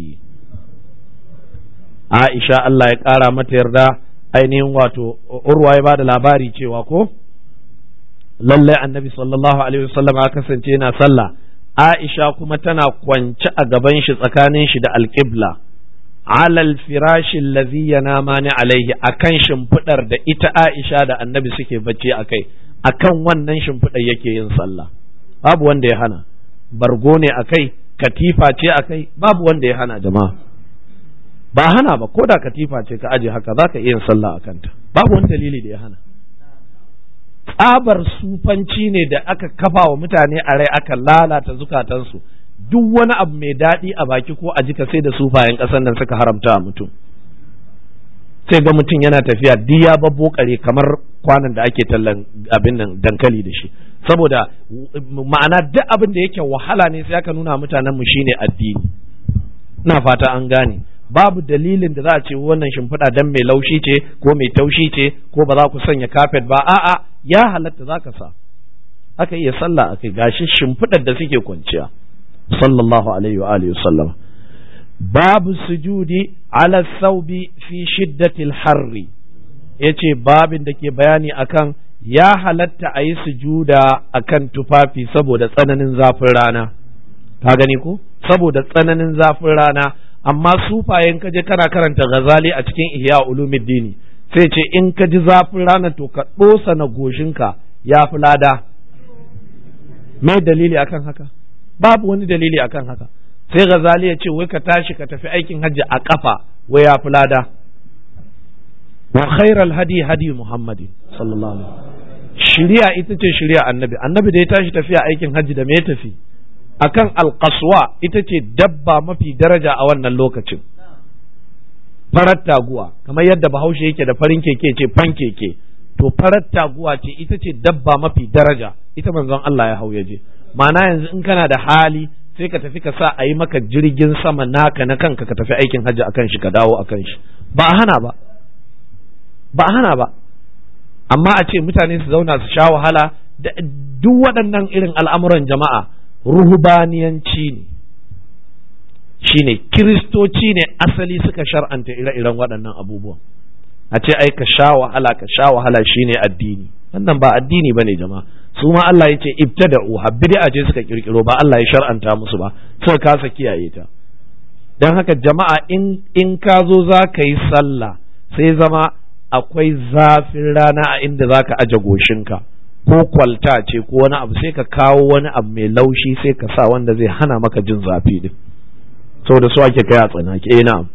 عائشة الله يقارى متى ainihin wato urwa ya bada labari cewa ko lallai annabi sallallahu alaihi wasallam ya kasance yana sallah Aisha kuma tana kwance a gaban shi tsakanin shi da alƙibla alal firashin lazi yanamani alaihi akan shimfiɗar da ita Aisha da annabi suke bacci a kai akan wannan shimfiɗar yake yin sallah babu wanda ya hana bargo ne a kai katifa ce a kai babu wanda ya hana jama'a ba hana ba ko da katifa ce ka aje haka za ka iya yin sallah a kanta babu wani dalili da ya hana tsabar sufanci ne da aka kafa wa mutane a rai aka lalata zukatansu duk wani abu mai daɗi a baki ko a jika sai da sufayen ƙasar nan suka haramta a mutum sai ga mutum yana tafiya duk ya babbo kare kamar kwanan da ake tallan abin nan dankali da shi saboda ma'ana duk abin da yake wahala ne sai aka nuna mutanen mu shine addini ina fata an gane babu dalilin da za a ce wannan shimfiɗa dan mai laushi ce ko mai taushi ce ko ba za ku sanya kafet ba a'a ya halatta za ka sa aka iya sallah akai gashi shimfiɗar da suke kwanciya sallallahu alaihi wa alihi sallam babu sujudi ala saubi fi shiddatil harri yace babin da ke bayani akan ya halatta a yi sujuda akan tufafi saboda tsananin zafin rana ka gani ko saboda tsananin zafin rana amma sufayen ka je kana karanta ghazali a cikin ihya ulumuddin sai ce in ka ji zafin rana to ka dosa na goshinka ya fi lada mai dalili akan haka babu wani dalili akan haka sai ghazali ya ce wai ka tashi ka tafi aikin hajji a kafa wai ya fi lada wa khairal hadi hadi muhammadin sallallahu alaihi shari'a ita ce shari'a annabi annabi da ya tashi tafiya aikin hajji da me ya tafi akan alkaswa ita ce dabba mafi daraja a wannan lokacin farar taguwa kamar yadda bahaushe yake da farin keke ce fan keke to farar taguwa ce ita ce dabba mafi daraja ita manzon Allah ya hau je ma'ana yanzu in kana da hali sai ka tafi ka sa a yi maka jirgin sama naka na kanka ka tafi aikin hajji akan shi ka dawo akan shi ba a hana ba ba a hana ba amma a ce mutane su zauna su sha wahala duk waɗannan irin al'amuran jama'a ruhubaniyanci ne shine kiristoci ne asali suka shar'anta ire-iren waɗannan abubuwan a ce ai ka sha wahala ka sha wahala shine addini wannan ba addini bane jama'a su ma Allah yace ibtada'u bid'a ce suka kirkiro ba Allah ya shar'anta musu ba suka kasa kiyaye ta dan haka jama'a in in ka zo za ka yi sallah sai zama akwai zafin rana a inda za ka aje goshinka ko kwalta ce ko wani abu sai ka kawo wani abu mai laushi sai ka sa wanda zai hana maka jin zafi din saboda su ake kai a tsanake eh na'am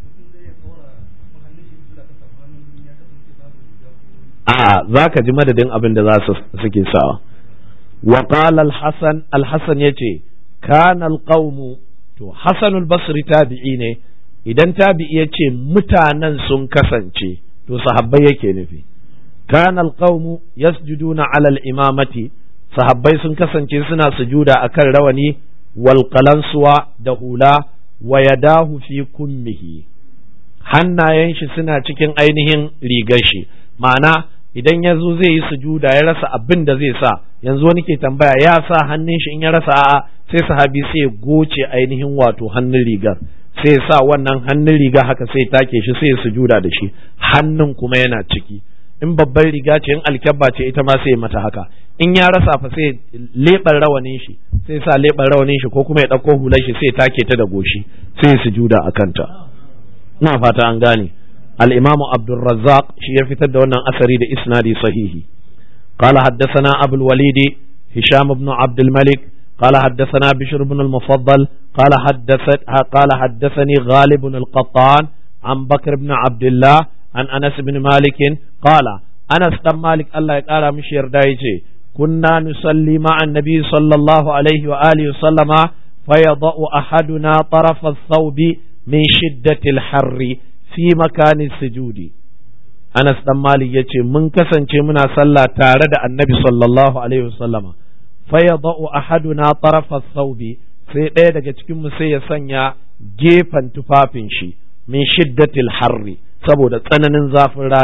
a za ka ji madadin abin da za su suke sawa wa qala al-hasan al-hasan yace kana al-qawmu to hasan al-basri tabi'i ne idan tabi'i yace mutanen sun kasance to sahabbai yake nufi kana al-qawmu yasjuduna ala al-imamati sahabbai sun kasance suna sujuda akan rawani wal qalansuwa da hula wa yadahu fi kummihi hannayen shi suna cikin ainihin rigar shi ma'ana idan ya zo zai yi sujuda ya rasa abin da zai sa yanzu wani ke tambaya ya sa hannun shi in ya rasa a'a sai sahabi sai ya goce ainihin wato hannun rigar sai sa wannan hannun riga haka sai take shi sai ya sujuda da shi hannun kuma yana ciki in babban riga ce in alkyabba ce ita ma sai mata haka in ya rasa fa sai leɓar rawanin shi sai sa leɓar rawanin shi ko kuma ya ɗauko hular shi sai take ta da goshi sai ya sujuda a kanta ina fata an gane الإمام عبد الرزاق شيء في تدونا أثري إسنادي صحيح قال حدثنا أبو الوليد هشام بن عبد الملك قال حدثنا بشر بن المفضل قال حدثت قال حدثني غالب بن القطان عن بكر بن عبد الله عن أنس بن مالك قال أنس بن مالك الله قال مش يردايجي كنا نصلي مع النبي صلى الله عليه وآله وسلم فيضع أحدنا طرف الثوب من شدة الحر fi makanin sujudi Anas dan Malik ya ce mun kasance muna sallah tare da annabi sallallahu alaihi wasallama fa yadau ahaduna tarafa thawbi sai ɗaya daga cikin mu sai ya sanya gefen tufafin shi min shiddatil harri saboda tsananin zafin rana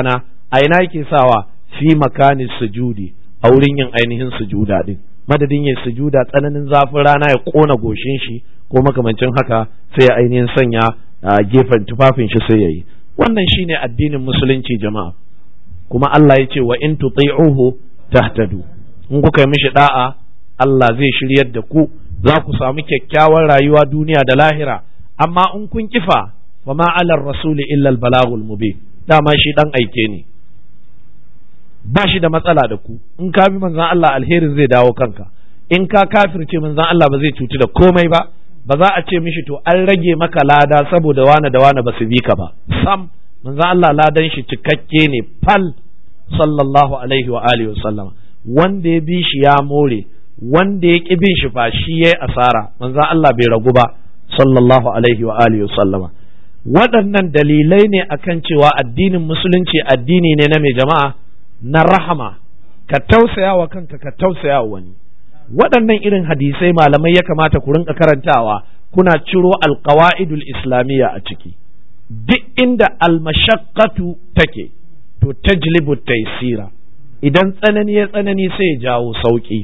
a ina yake sawa fi makani sujudi a wurin yin ainihin sujuda din madadin yin sujuda tsananin zafin rana ya kona goshin shi ko makamancin haka sai ya ainihin sanya a gefen tufafin shi sai yayi wannan shine addinin musulunci jama'a kuma Allah ya ce wa in tuti'uhu tahtadu in kuka yi mishi da'a Allah zai shiryar da ku za ku samu kyakkyawar rayuwa duniya da lahira amma in kun kifa wa ma alar rasuli illa balagul mubin dama shi dan aike ne ba shi da matsala da ku in ka bi manzon Allah alherin zai dawo kanka in ka kafirce manzon Allah ba zai cuci da komai ba ba za a ce mishi to an rage maka lada saboda wane da wane ba su bi ka ba sam manzon Allah ladan shi cikakke ne fal sallallahu alaihi wa alihi wasallama wanda ya bi shi ya more wanda ya ki bin shi fa shi yayi asara manzon Allah bai ragu ba sallallahu alaihi wa alihi wasallama waɗannan dalilai ne akan cewa addinin musulunci addini ne na mai jama'a na rahama ka tausaya wa kanka ka tausaya wa wani waɗannan irin hadisai malamai ya kamata ku rinka karantawa kuna ciro alqawaidul islamiyya a ciki duk inda almashaqqatu take to tajlibu taysira idan tsanani ya tsanani sai ya jawo sauki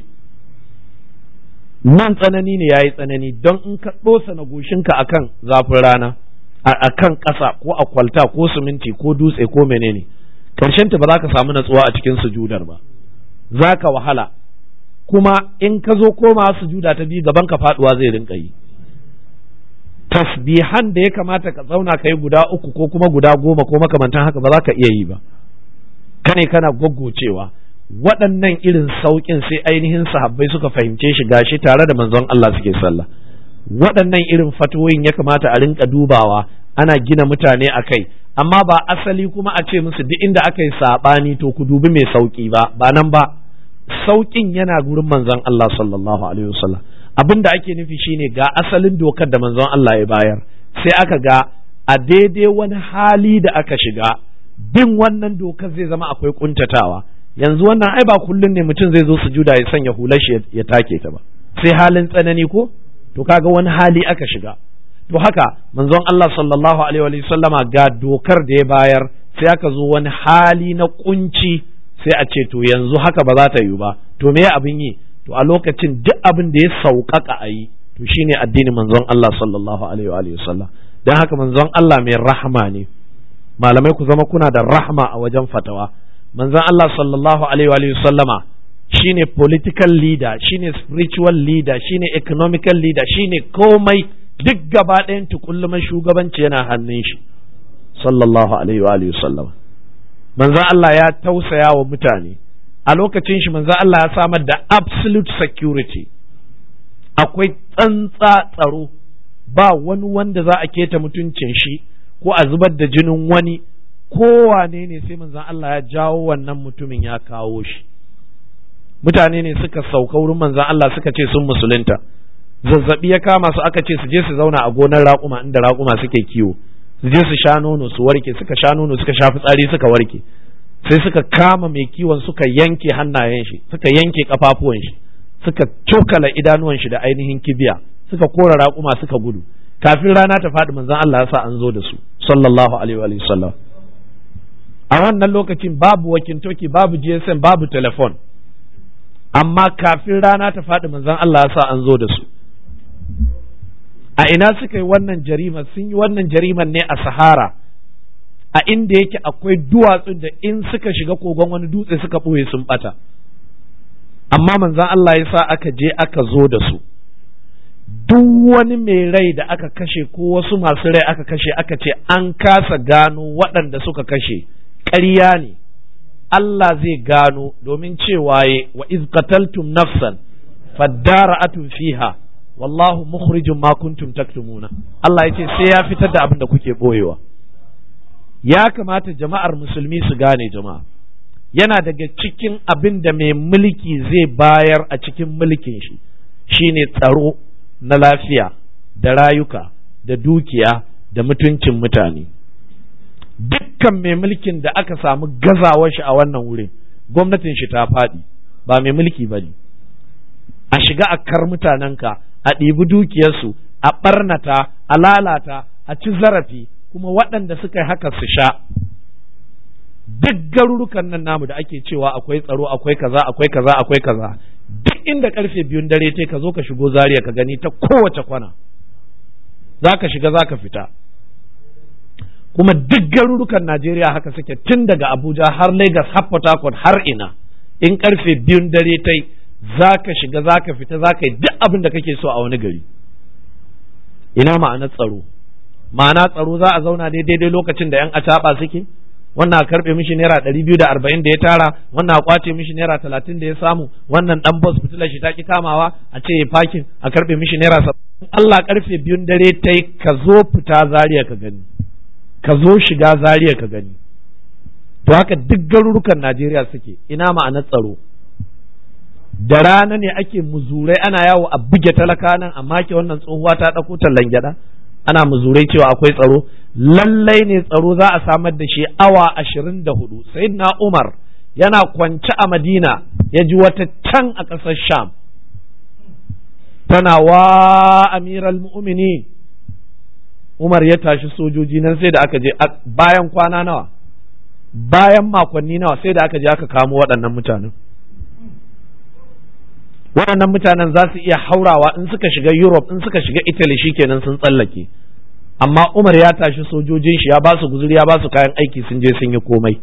nan tsanani ne yayi tsanani don in ka dosa na goshinka akan zafin rana akan ƙasa ko a kwalta ko siminti ko dutse ko menene karshen ta ba za ka samu natsuwa a cikin sujudar ba za ka wahala kuma in ka zo koma sujuda ta biyu gaban ka faduwa zai rinka yi tasbihan da ya kamata ka zauna ka yi guda uku ko kuma guda goma ko makamantan haka ba za ka iya yi ba kane kana goggocewa waɗannan irin sauƙin sai ainihin sahabbai suka fahimce shi gashi tare da manzon Allah suke sallah waɗannan irin fatoyin ya kamata a rinka dubawa ana gina mutane a kai amma ba asali kuma a ce musu duk inda aka yi saɓani to ku dubi mai sauƙi ba ba nan ba sauƙin yana gurin manzon Allah sallallahu alaihi wasallam abin da ake nufi shine ga asalin dokar da manzon Allah ya bayar sai aka ga a daidai wani hali da aka shiga bin wannan dokar zai zama akwai kuntatawa yanzu wannan ai ba kullun ne mutum zai zo sujuda ya sanya hular shi ya take ta ba sai halin tsanani ko to kaga wani hali aka shiga to haka manzon Allah sallallahu alaihi wa sallama ga dokar da ya bayar sai aka zo wani hali na kunci sai a ce to yanzu haka ba za ta yi ba to me abin yi to a lokacin duk abin da ya sauƙaƙa a yi to shine addinin manzon Allah sallallahu alaihi wa sallam dan haka manzon Allah mai rahma ne malamai ku zama kuna da rahma a wajen fatawa manzon Allah sallallahu alaihi wa sallama shine political leader shine spiritual leader shine economical leader shine komai duk gaba ɗayan tukulluman shugabanci yana hannun shi sallallahu alaihi wa alihi sallama manzo Allah ya tausaya wa mutane a lokacin shi manzo Allah ya samar da absolute security akwai tsantsa tsaro ba wani wanda za a keta mutuncin shi ko a zubar da jinin wani kowane ne sai manzo Allah ya jawo wannan mutumin ya kawo shi mutane ne suka sauka wurin manzan Allah suka ce sun musulunta zazzabi ya kama su aka ce su je su zauna a gonar raƙuma inda raƙuma suke kiwo su je su sha nono su warke suka sha nono suka sha fitsari suka warke sai suka kama mai kiwon suka yanke hannayen shi suka yanke kafafuwan shi suka cokala idanuwan shi da ainihin kibiya suka kora raƙuma suka gudu kafin rana ta faɗi manzan Allah ya sa an zo da su sallallahu alaihi wa sallam a wannan lokacin babu wakintoki babu GSM babu telefon amma kafin rana ta faɗi manzon Allah ya sa an zo da su a ina suka yi wannan jarima sun yi wannan jariman ne a sahara a inda yake akwai duwatsun da in suka shiga kogon wani dutse suka ɓoye sun ɓata amma manzon Allah ya sa aka je aka zo da su duk wani mai rai da aka kashe ko wasu masu rai aka kashe aka ce an kasa gano waɗanda suka kashe ƙarya ne Allah zai gano domin cewa ye wa iz qataltum nafsan fadara'atun fiha wallahu mukhrijum ma kuntum taktumuna Allah yace sai ya fitar da abin da kuke boyewa ya kamata jama'ar musulmi su gane jama'a yana daga cikin abin da mai mulki zai bayar a cikin mulkin shi shine tsaro na lafiya da rayuka da dukiya da mutuncin mutane dukkan mai mulkin da aka samu gazawar shi a wannan wurin gwamnatin shi ta faɗi ba mai mulki ba ne a shiga a kar mutanenka a ɗibi dukiyarsu a ɓarnata a lalata a ci zarafi kuma waɗanda suka yi haka su sha duk garurukan nan namu da ake cewa akwai tsaro akwai kaza akwai kaza akwai kaza duk inda karfe biyun dare te ka zo ka shigo zaria ka gani ta kowace kwana za ka shiga za ka fita kuma duk garurukan najeriya haka suke tun daga abuja har lagos har port harcourt har ina in karfe biyun dare tai za ka shiga za ka fita za ka yi duk abin da kake so a wani gari ina ma'anar tsaro ma'ana tsaro za a zauna ne daidai lokacin da 'yan acaɓa suke wannan a karɓe mishi naira ɗari biyu da arba'in da ya tara wannan a kwace mishi naira talatin da ya samu wannan ɗan bos fitilar shi ta ki kamawa a ce ya fakin a karɓe mishi naira saba'in Allah karfe biyun dare ta yi ka zo fita zariya ka gani ka zo shiga zariya ka gani to haka duk garurukan Najeriya suke ina ma'anar tsaro da rana ne ake muzurai ana yawo a buge talaka nan a make wannan tsohuwa ta ɗauko tallan gyaɗa ana muzurai cewa akwai tsaro lallai ne tsaro za a samar da shi awa ashirin da hudu na umar yana kwance a madina ya ji wata can a ƙasar sham tana wa amiral mu'mini umar ya tashi sojoji nan sai da aka je bayan kwana nawa bayan makonni nawa sai da aka je aka kamo waɗannan mutanen waɗannan mutanen za su iya haurawa in suka shiga Europe in suka shiga Italy shikenan sun tsallake amma Umar ya tashi sojojin shi ya ba su guzuri ya ba su kayan aiki sun je sun yi komai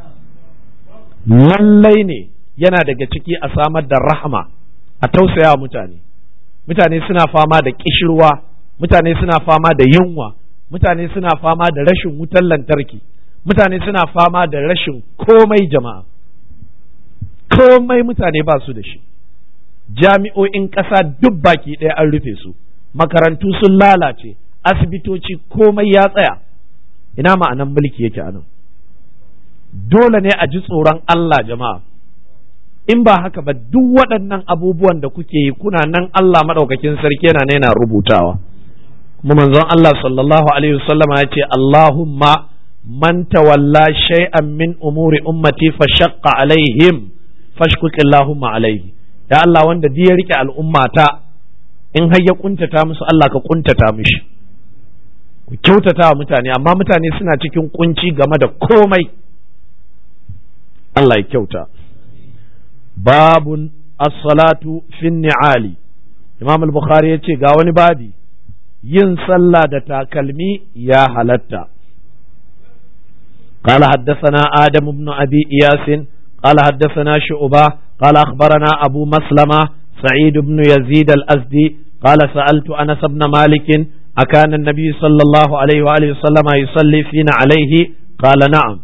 lallai ne yana daga ciki a samar da rahama a tausaya mutane mutane suna fama da kishirwa mutane suna fama da yunwa mutane suna fama da rashin wutar lantarki mutane suna fama da rashin komai jama'a komai mutane ba su da shi jami'o'in ƙasa duk baki ɗaya an rufe su makarantu sun lalace asibitoci komai ya tsaya ina ma'anan mulki yake anan dole ne a ji tsoron Allah jama'a in ba haka ba duk waɗannan abubuwan da kuke yi kuna nan Allah maɗaukakin sarki yana yana rubutawa kuma manzon Allah sallallahu alaihi wasallam ya ce Allahumma man tawalla shay'an min umuri ummati fa shaqqa alaihim fashkuk Allahumma alaihi ya Allah wanda duk ya rike al'ummata in har ya kuntata musu Allah ka kuntata mishi ku kyautata wa mutane amma mutane suna cikin kunci game da komai Allah ya kyauta babun as-salatu fin ni'ali Imam al-Bukhari ya ce ga wani babi yin sallah da takalmi ya halatta قال حدثنا آدم بن أبي إياس قال حدثنا شعبة قال أخبرنا أبو مسلمة سعيد بن يزيد الأزدي قال سألت أنس بن مالك أكان النبي صلى الله عليه وآله وسلم يصلي فينا عليه قال نعم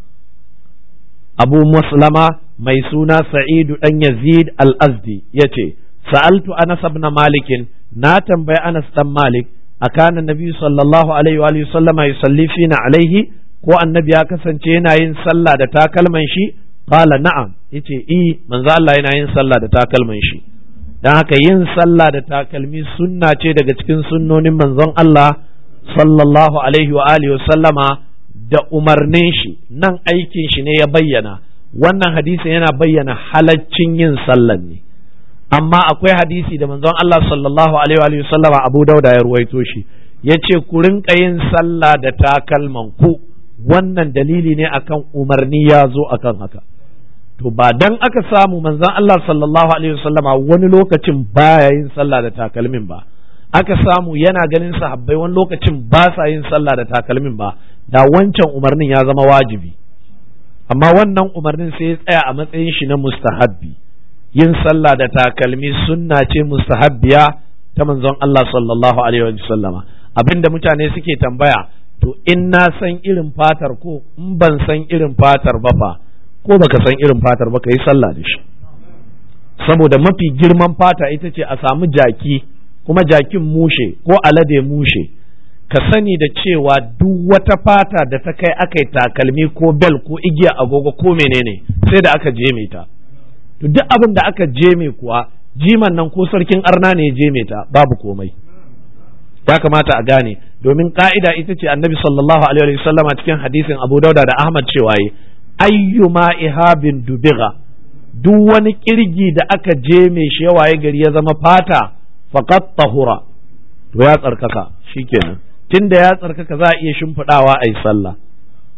أبو مسلمة ميسونا سعيد أن يزيد الأزدي يتي سألت أنس بن مالك ناتم بي أنس بن مالك أكان النبي صلى الله عليه وآله وسلم يصلي فينا عليه ko annabi ya kasance yana yin sallah da takalman shi qala na'am yace i manzo Allah yana yin sallah da takalman shi dan haka yin sallah da takalmi sunna ce daga cikin sunnonin manzon Allah sallallahu alaihi wa alihi sallama da umarnin shi nan aikin shi ne ya bayyana wannan hadisi yana bayyana halaccin yin sallan ne amma akwai hadisi da manzon Allah sallallahu alaihi wa sallama Abu Dauda ya ruwaito shi yace ku rinka yin sallah da takalman ku wannan dalili ne akan umarni ya zo akan haka to ba dan aka samu manzon Allah sallallahu alaihi wasallama wani lokacin baya yin sallah da takalmin ba aka samu yana ganin sahabbai wani lokacin ba sa yin sallah da takalmin ba da wancan umarnin ya zama wajibi amma wannan umarnin sai ya tsaya a matsayin shi na mustahabbi yin sallah da takalmi sunna ce mustahabbiya ta manzon Allah sallallahu alaihi wasallama abinda mutane suke tambaya to in na san irin fatar ko in ban san irin fatar ba fa ko baka san irin fatar ba ka yi sallah da shi saboda mafi girman fata ita ce a samu jaki kuma jakin mushe ko alade mushe ka sani da cewa duk wata fata da ta kai aka yi takalmi ko bel ko igiya agogo ko menene sai da aka jeme ta to duk abin da aka jeme kuwa jiman nan ko sarkin arna ne ya jeme ta babu komai ya kamata a gane domin ka'ida ita ce annabi sallallahu alaihi wasallam a cikin hadisin abu dauda da ahmad cewa yi ayyuma ihabin dubiga duk wani kirgi da aka je mai shi yawaye gari ya zama fata faqat tahura to ya tsarkaka shikenan tunda ya tsarkaka za a iya shimfiɗawa a yi sallah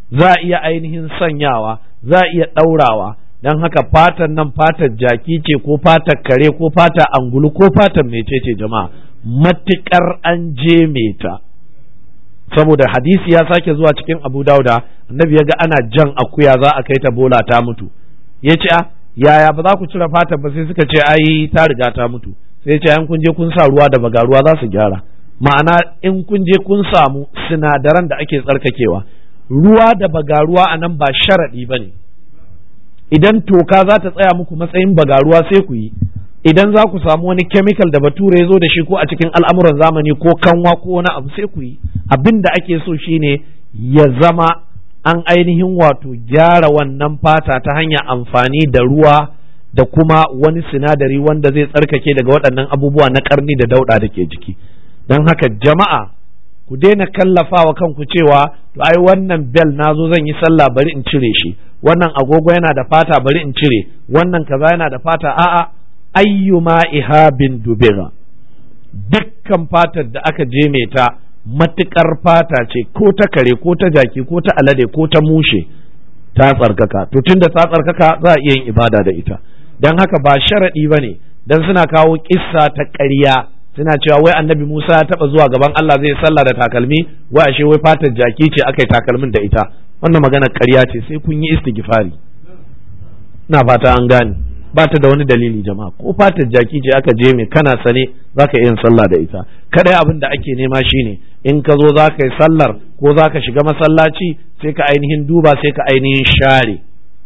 za a iya ainihin sanyawa za a iya ɗaurawa don haka fatan nan fatar jaki ce ko fatar kare ko fata angulu ko fatar mecece jama'a matuƙar an je ta saboda hadisi ya sake zuwa cikin abu dauda annabi ya ga ana jan akuya za a kai ta bola ta mutu ya ce a yaya ba za ku cire fatar ba sai suka ce ai ta riga ta mutu sai ya ce an kun je kun sa ruwa da baga ruwa za su gyara ma'ana in kun je kun samu sinadaran da ake tsarkakewa ruwa da bagaruwa a nan ba sharaɗi ba ne idan toka za ta tsaya muku matsayin bagaruwa sai ku yi idan za ku samu wani chemical da bature ya zo da shi ko a cikin al'amuran zamani ko kanwa ko wani abu sai ku yi abin da ake so shine ya zama an ainihin wato gyara wannan fata ta hanyar amfani da ruwa da kuma wani sinadari wanda zai tsarkake daga waɗannan abubuwa na ƙarni da dauɗa da ke jiki don haka jama'a ku daina kallafawa kanku cewa to ai wannan bel na zo zan yi sallah bari in cire shi wannan agogo yana da fata bari in cire wannan kaza yana da fata a'a ayyuma ihabin dubira dukkan fatar da aka je mai ta matukar fata ce ko ta kare ko ta jaki ko ta alade ko ta mushe ta tsarkaka to tunda ta tsarkaka za a iya yin ibada da ita don haka ba sharaɗi ba ne don suna kawo kissa ta ƙarya suna cewa wai annabi Musa ya taba zuwa gaban Allah zai sallah da takalmi wai ashe wai fatar jaki ce aka yi takalmin da ita wannan magana ƙarya ce sai kun yi istighfari ina fata an gane ba ta da wani dalili jama'a ko fatar jaki ce aka je mai kana sane zaka iya yin sallah da ita kadai abin da ake nema shine in ka zo zaka yi sallar ko zaka shiga masallaci sai ka ainihin duba sai ka ainihin share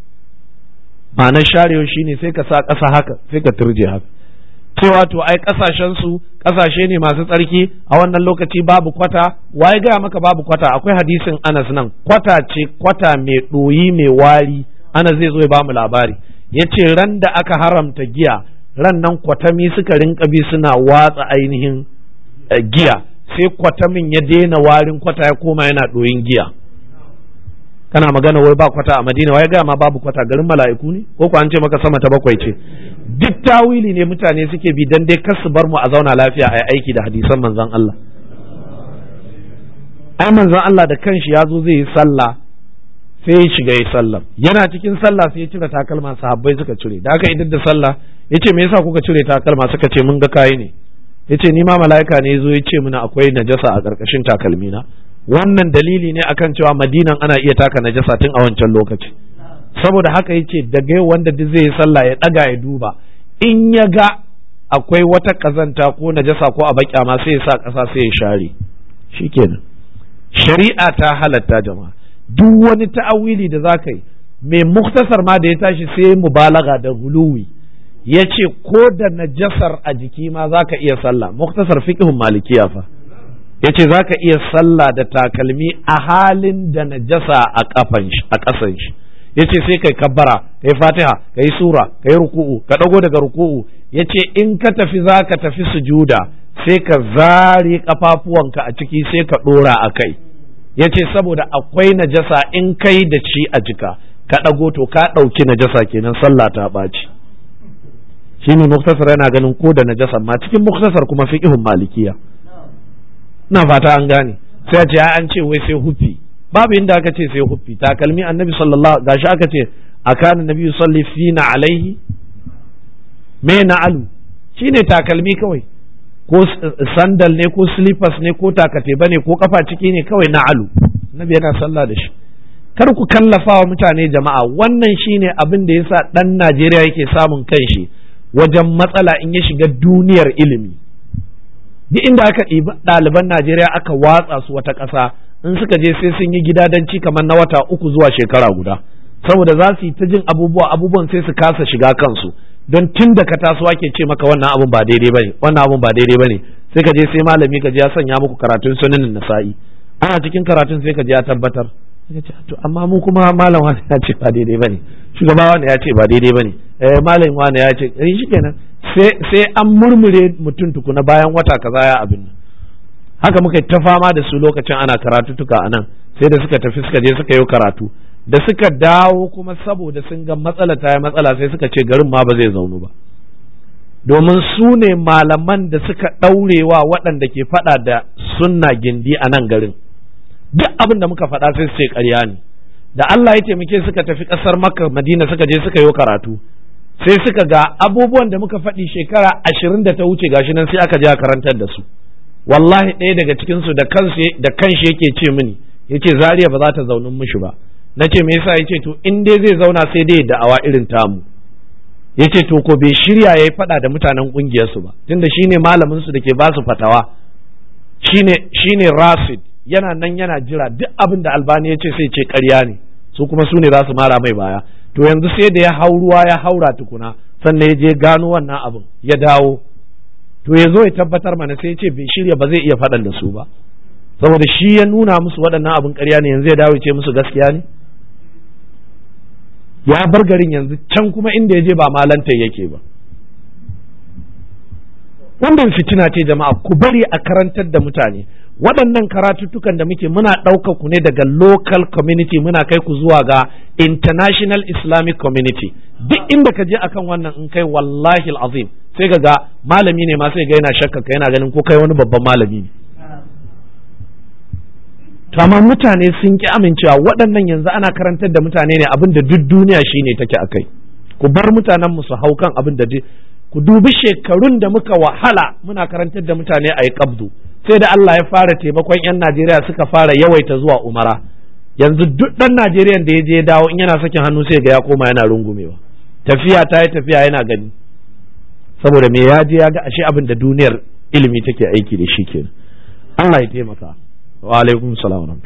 ma'anar sharewa shine sai ka sa ƙasa haka sai ka turje haka cewa to ai kasashen su kasashe ne masu tsarki a wannan lokaci babu kwata waye gaya maka babu kwata akwai hadisin Anas nan kwata ce kwata mai ɗoyi mai wari Anas zai zo ya bamu labari ya ce ran da aka haramta giya ran nan kwatami suka rinka bi suna watsa ainihin giya sai kwatamin ya daina warin kwata ya koma yana ɗoyin giya kana magana wai ba kwata a madina wai gaya ma babu kwata garin mala'iku ne ko ko an ce maka sama ta bakwai ce duk tawili ne mutane suke bi dan dai kar su bar mu a zauna lafiya a aiki da hadisan manzon Allah ai manzon Allah da kanshi ya zo zai yi sallah sai ya shiga yi sallah yana cikin sallah sai ya cire takalma sahabbai suka cire da aka idan da sallah yace me yasa kuka cire takalma suka ce mun ga kai ne yace ni ma mala'ika ne yazo ya ce mini akwai najasa a karkashin takalmina wannan dalili ne akan cewa madinan ana iya taka najasa tun a wancan lokaci saboda haka yace daga yau wanda duk zai yi sallah ya daga ya duba in ya ga akwai wata kazanta ko najasa ko a baƙya ma sai ya sa ƙasa sai ya share shikenan shari'a ta halatta jama'a duk wani ta'awili da za ka yi mai muktasar ma da ya tashi sai mubalaga da huluwi ya ce ko da najasar a jiki ma za ka iya sallah muktasar fiqhun malikiya fa ya ce za ka iya sallah da takalmi a halin da najasa a kafan shi a ƙasan shi ya ce sai kai kabbara kai fatiha kai sura kai ruku'u ka ɗago daga ruku'u ya ce in ka tafi za ka tafi sujuda sai ka zare kafafuwanka a ciki sai ka ɗora a kai ya ce saboda akwai najasa in kai da shi a jika ka ɗago to ka ɗauki najasa kenan sallah ta ɓaci shi ne muktasar yana ganin ko da najasa ma cikin muktasar kuma fiqhun malikiya na fata an gane sai a ce an ce wai sai huffi babu inda aka ce sai huffi takalmi annabi sallallahu gashi aka ce akana nabi salli fina alaihi me na alu shine takalmi kawai ko sandal ne ko slippers ne ko takateba ne ko kafa ciki ne kawai na alu nabi yana sallah da shi kar ku kallafa wa mutane jama'a wannan shine abin da yasa dan Najeriya yake samun kanshi wajen matsala in ya shiga duniyar ilimi duk inda aka ɗibi ɗaliban Najeriya aka watsa su wata ƙasa in suka je sai sun yi gidadanci kamar na wata uku zuwa shekara guda saboda za su yi ta jin abubuwa abubuwan sai su kasa shiga kansu don tun da ka taso ake ce maka wannan abun ba daidai bane wannan abun ba daidai bane sai ka je sai malami ka je ya sanya muku karatun sunanin nasa'i ana cikin karatun sai ka je ya tabbatar sai ce to amma mu kuma malam wani ya ce ba daidai bane shugaba wani ya ce ba daidai bane eh malam wani ya ce eh shikenan sai sai an murmure mutum tukuna bayan wata kaza ya abin nan haka muka ta fama da su lokacin ana karatutuka a nan sai da suka tafi suka je suka yi karatu da suka dawo kuma saboda sun ga matsala ta yi matsala sai suka ce garin ma ba zai zaunu ba domin su ne malaman da suka ɗaurewa waɗanda ke faɗa da sunna gindi a nan garin duk abin da muka faɗa sai su ce ƙarya ne da Allah ya taimake suka tafi ƙasar Makka Madina suka je suka yi karatu sai suka ga abubuwan da muka faɗi shekara ashirin da ta wuce gashi nan sai aka je a karantar da su wallahi ɗaya daga cikin su da kansu da kanshi yake ce mini yace Zaria ba za ta zaunin mishi ba nace me yasa yace to in dai zai zauna sai dai da'awa irin tamu yace to ko bai shirya yayi faɗa da mutanen ƙungiyar su ba tunda shine malamin su da ke ba su fatawa shine shine Rasid yana nan yana jira duk abin da albani ya ce sai ce ƙarya ne su kuma su ne za su mara mai baya to yanzu sai da ya hau ruwa ya haura tukuna sannan ya je gano wannan abin ya dawo to ya zo ya tabbatar mana sai ya ce bai shirya ba zai iya faɗan da su ba saboda shi ya nuna musu waɗannan abin ƙarya ne yanzu ya dawo ya ce musu gaskiya ne ya bar garin yanzu can kuma inda ya je ba malanta yake ba wannan fitina ce jama'a ku bari a karantar da mutane waɗannan karatuttukan da muke muna ɗaukar ku ne daga local community muna kai ku zuwa ga international islamic community duk inda ka je akan wannan in kai wallahi azim sai ka ga malami ne ma sai ga yana shakka ka yana ganin ko kai wani babban malami ne to amma mutane sun ki amincewa waɗannan yanzu ana karantar da mutane ne abin da duk duniya shine take akai ku bar mutanen mu su hau kan abin da ku dubi shekarun da muka wahala muna karantar da mutane a yi kabdu sai da Allah ya fara taimakon 'yan Najeriya suka fara yawaita zuwa umara yanzu duk ɗan Najeriya da ya je dawo in yana sakin hannu sai ga ya koma yana rungumewa tafiya ta yi tafiya yana gani saboda me ya je ya ga ashe abin da duniyar ilimi take aiki da shi kenan Allah ya taimaka wa alaikum salam wa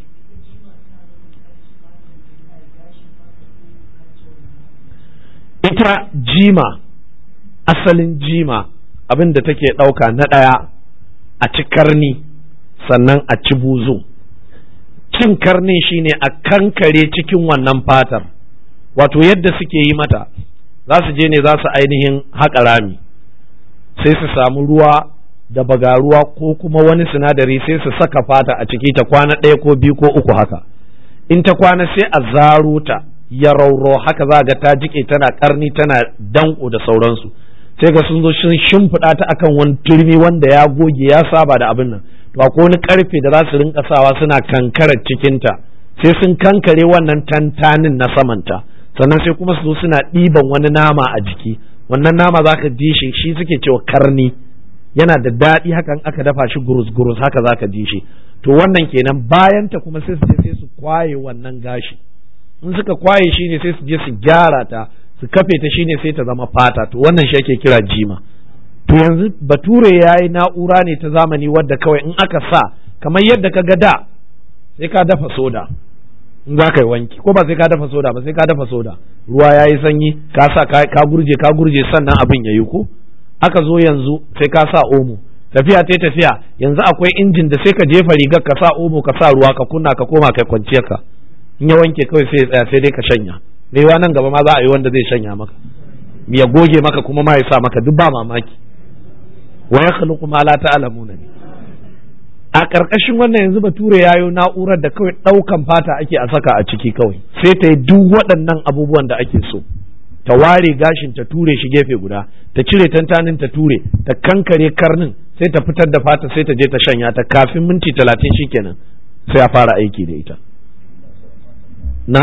ita jima asalin jima abin da take ɗauka na ɗaya a ci karni sannan a ci buzu cin karnin shine a kankare cikin wannan fatar wato yadda suke yi mata za su je ne za su ainihin haƙa rami sai su samu ruwa da bagaruwa ko kuma wani sinadari sai su saka fata a ciki ta kwana ɗaya ko biyu ko uku haka in ta kwana sai a zaro ta ya rauro haka za ga ta jike tana karni tana danko da sauransu sai ga sun zo sun shimfiɗa ta akan wani turmi wanda ya goge ya saba da abin nan to akwai wani karfe da za su rinka sawa suna kankarar cikinta sai sun kankare wannan tantanin na samanta sannan sai kuma su zo suna ɗiban wani nama a jiki wannan nama za ka ji shi shi suke cewa karni yana da daɗi hakan aka dafa shi gurus gurus haka za ka ji shi to wannan kenan bayan ta kuma sai su je sai su kwaye wannan gashi in suka kwaye shi ne sai su je su gyara ta su kafe ta shine sai ta zama fata to wannan shi ake kira jima to yanzu bature ya yi na'ura ne ta zamani wadda kawai in aka sa kamar yadda ka ga da sai ka dafa soda in za ka yi wanki ko ba sai ka dafa soda ba sai ka dafa soda ruwa ya yi sanyi ka sa ka gurje ka gurje sannan abin ya yi ko aka zo yanzu sai ka sa omo tafiya ta tafiya yanzu akwai injin da sai ka jefa rigar ka sa omo ka sa ruwa ka kunna ka koma kai kwanciyar ka in ya wanke kawai sai ya tsaya sai dai ka shanya mewa nan gaba ma za a yi wanda zai shanya maka ya goge maka kuma ma ya sa maka duk ba mamaki wa ya khluqu ma la ta'lamuna ne a ƙarƙashin wannan yanzu bature yayo na'urar da kawai ɗaukan fata ake a saka a ciki kawai sai ta yi duk waɗannan abubuwan da ake so ta ware gashin ta ture shi gefe guda ta cire tantanin ta ture ta kankare karnin sai ta fitar da fata sai ta je ta shanya ta kafin minti talatin shikenan sai a fara aiki da ita na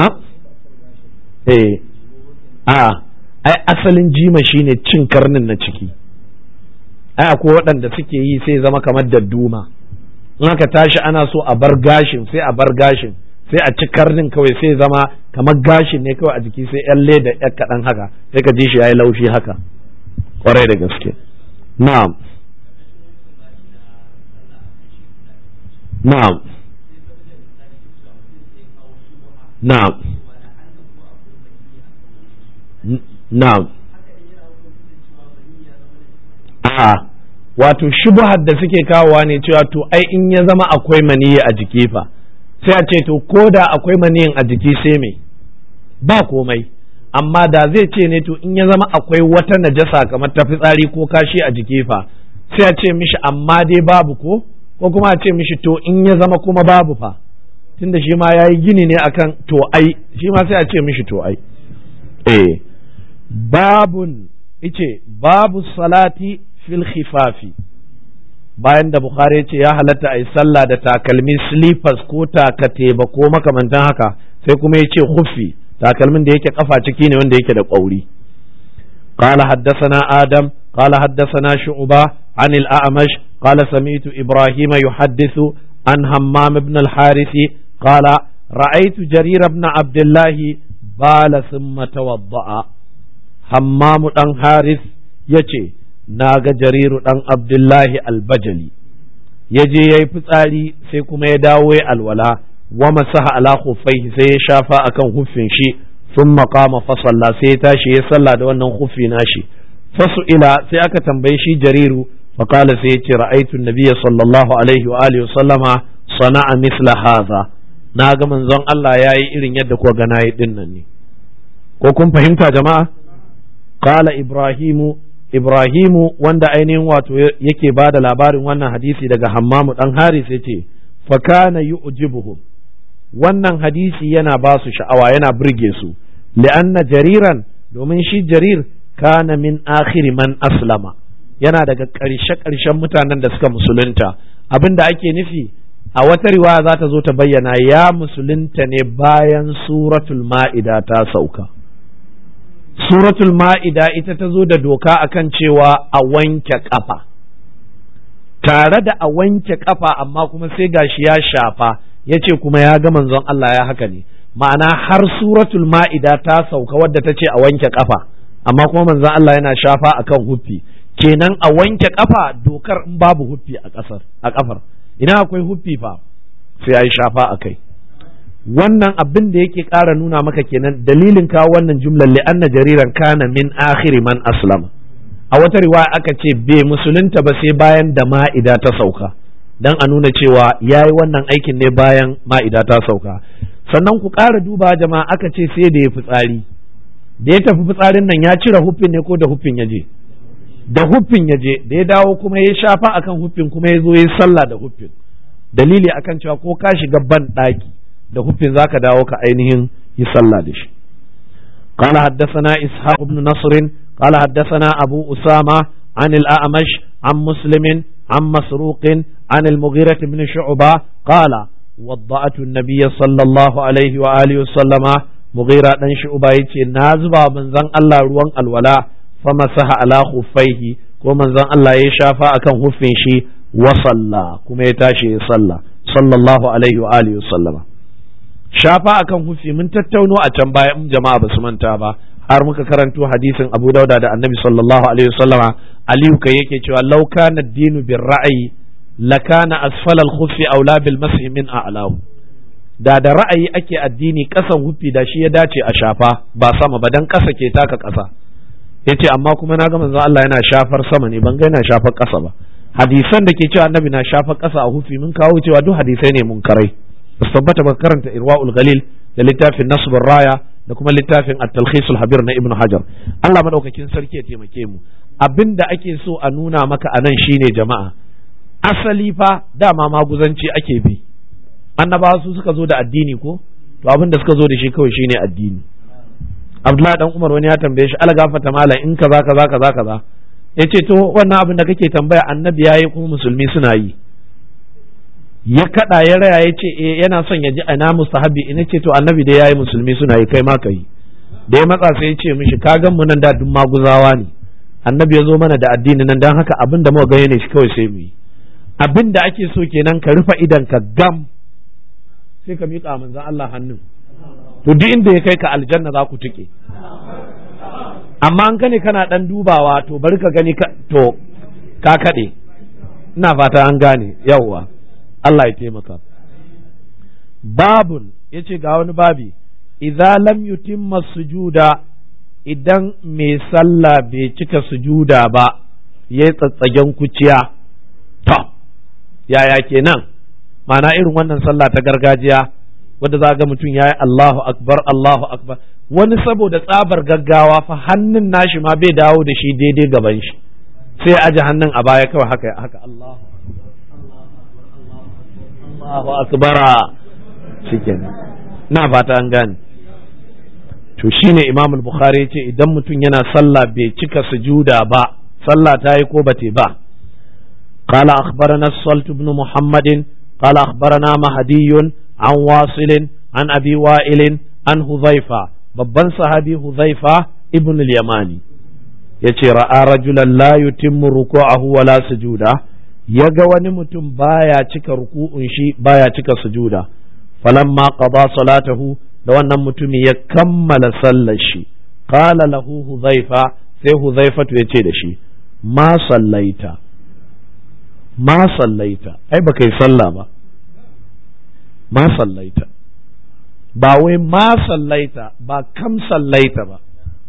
eh a ai asalin jima shine cin karnin na ciki ai akwai waɗanda suke yi sai zama kamar dadduma in aka tashi ana so a bar gashin sai a bar gashin sai a ci karnin kawai sai zama kamar gashin ne kawai a jiki sai yan leda yan kaɗan haka sai ka ji shi yayi laushi haka kwarai da gaske na'am na'am na'am na'am a wato shubuhar da suke kawowa ne cewa to ai in ya zama akwai maniyi a jiki fa sai a ce to ko da akwai maniyin a jiki sai me ba komai amma da zai ce ne to in ya zama akwai wata najasa kamar ta fitsari ko kashi a jiki fa sai a ce mishi amma dai babu ko ko kuma a ce mishi to in ya zama kuma babu fa tunda shi ma ya yi gini ne akan to ai shi ma sai a ce mishi to ai eh babun ice babu salati fil khifafi bayan da bukhari ya ce ya halatta a yi sallah da takalmi slippers ko takateba ko makamantan haka sai kuma ya ce huffi takalmin da yake kafa ciki ne wanda yake da ƙwauri قال حدثنا آدم قال حدثنا شعبة عن الأعمش قال سمعت إبراهيم يحدث عن همام بن الحارث قال رأيت جرير بن عبد الله بال ثم توضأ همام بن حارث يتي ناغ جرير بن عبد الله البجلي yaje yayi fitsari sai kuma ya dawo ya alwala wa masaha ala khuffaihi sai ya shafa akan huffin shi ثم قام فصلى sai ya tashi ya sallah da wannan khuffi nashi fasu'ila sai aka tambaye shi jariru faqala sai yace ra'aytu an-nabiy sallallahu alaihi wa alihi sallama sana'a misla hadha na ga manzon Allah yayi irin yadda ko ga nayi din nan ne ko kun fahimta jama'a qala ibrahimu ibrahimu wanda ainihin wato yake bada labarin wannan hadisi daga hammamu dan haris yace fa kana yu'jibuhum wannan hadisi yana ba su sha'awa yana burge su li'anna jariran domin shi jarir kana min akhiri man aslama yana daga ƙarshe ƙarshen mutanen da suka musulunta abin da ake nufi a wata riwaya za ta zo ta bayyana ya musulunta ne bayan suratul ma'ida ta sauka suratul ma'ida ita ta zo da doka akan cewa a wanke kafa tare da a wanke kafa amma kuma sai gashi ya shafa ya ce kuma ya ga manzon Allah ya haka ne ma'ana har suratul ma'ida ta sauka wadda ta ce a wanke kafa amma kuma manzon Allah yana shafa akan huffi kenan a wanke kafa dokar in babu huffi a kasar a kafar ina akwai huffi fa sai ai shafa akai wannan abin da yake ƙara nuna maka kenan dalilin kawo wannan jumlar li'anna jariran kana min akhiri man aslama a wata riwaya aka ce bai musulunta ba sai bayan da ma'ida ta sauka dan a nuna cewa ya yi wannan aikin ne bayan ma'ida ta sauka sannan ku ƙara duba jama'a aka ce sai da ya fitsari da ya tafi fitsarin nan ya cire huffin ne ko da huffin ya je da huffin ya je da ya dawo kuma ya shafa akan huffin kuma ya zo ya sallah da huffin dalili akan cewa ko ka shiga ban ɗaki da huffin zaka dawo ka ainihin yi sallah da shi قال حدثنا إسحاق بن نصر قال حدثنا أبو أسامة عن الأعمش عن مسلم عن مسروق عن المغيرة بن شعبة قال وضعت النبي صلى الله عليه وآله وسلم مغيرة بن شعبة يتي نازبا من زن الله روان الولاء فمسح على خفيه ومن زن الله يشافى أكن خفين شي وصلى كما يتاشي صلى صلى الله عليه وآله وسلم shafa akan hufi mun tattauno a can baya in jama'a ba su manta ba har muka karanto hadisin Abu Dauda da Annabi sallallahu alaihi wasallama Aliyu kai yake cewa law kana ad-dinu bir ra'yi lakana asfala al-khuffi aula bil mashi min a'lahu da da ra'ayi ake addini kasan hufi da shi ya dace a shafa ba sama ba dan kasa ke taka kasa yace amma kuma na ga manzo Allah yana shafar sama ne ban ga yana shafar kasa ba hadisan da ke cewa Annabi na shafar kasa a hufi mun kawo cewa duk hadisai ne mun karai ba tabbata ba karanta irwa'ul galil da littafin nasbur raya da kuma littafin at-talkhisul habir na ibnu hajar Allah madaukakin sarki ya taimake mu abinda ake so a nuna maka anan shine jama'a asali fa dama maguzanci ake bi annabawa su suka zo da addini ko to abinda suka zo da shi kawai shine addini Abdullahi dan Umar wani ya tambaye shi ala gafata malam in kaza kaza kaza kaza yace to wannan abin da kake tambaya annabi yayi kuma musulmi suna yi ya kada ya raya ya ce eh yana son ya ji ana mustahabi ina ce to annabi da yayi musulmi suna yi kai ma kai da ya matsa sai ya ce mishi ka gan mu nan da duk maguzawa ne annabi ya zo mana da addini nan dan haka abin da muka gani ne shi kawai sai mu yi abin da ake so kenan ka rufe idan ka gam sai ka miƙa manzon Allah hannun to duk inda ya kai ka aljanna za ku tuke amma an kane kana dan dubawa to bari ka gani ka to ka kade ina fata an gane yawwa Allah ya taimaka. Babun ya ce ga wani babi, idza lam yutimma sujuda idan mai sallah bai cika sujuda ba, ya yi tsatsagen kuciya, to, yaya kenan, mana irin wannan sallah ta gargajiya, wadda za ga mutum ya yi Allahu Akbar, Allahu Akbar, wani saboda tsabar gaggawa fa hannun nashi ma bai dawo da shi daidai gaban shi, sai aji hannun a baya kawai haka haka Allahu Allahu akbara shikenan na fata an gane to shine Imam al-Bukhari yace idan mutum yana sallah bai cika sujuda ba sallah ta yi ko bate ba قال أخبرنا الصلت بن محمد قال أخبرنا مهدي عن واصل عن أبي وائل عن هذيفة babban sahabi Huzaifa ibn al-Yamani yace ra'a rajulan la yutimmu ruku'ahu wa la sujuda yaga wani mutum baya cika ruku'un shi baya cika sujuda falamma qada salatahu da wannan mutumi ya kammala sallar shi qala lahu Huzaifa sai Huzaifa ya ce da shi ma sallaita ma sallaita ai ba kai sallah ba ma sallaita ba wai ma sallaita ba kam sallaita ba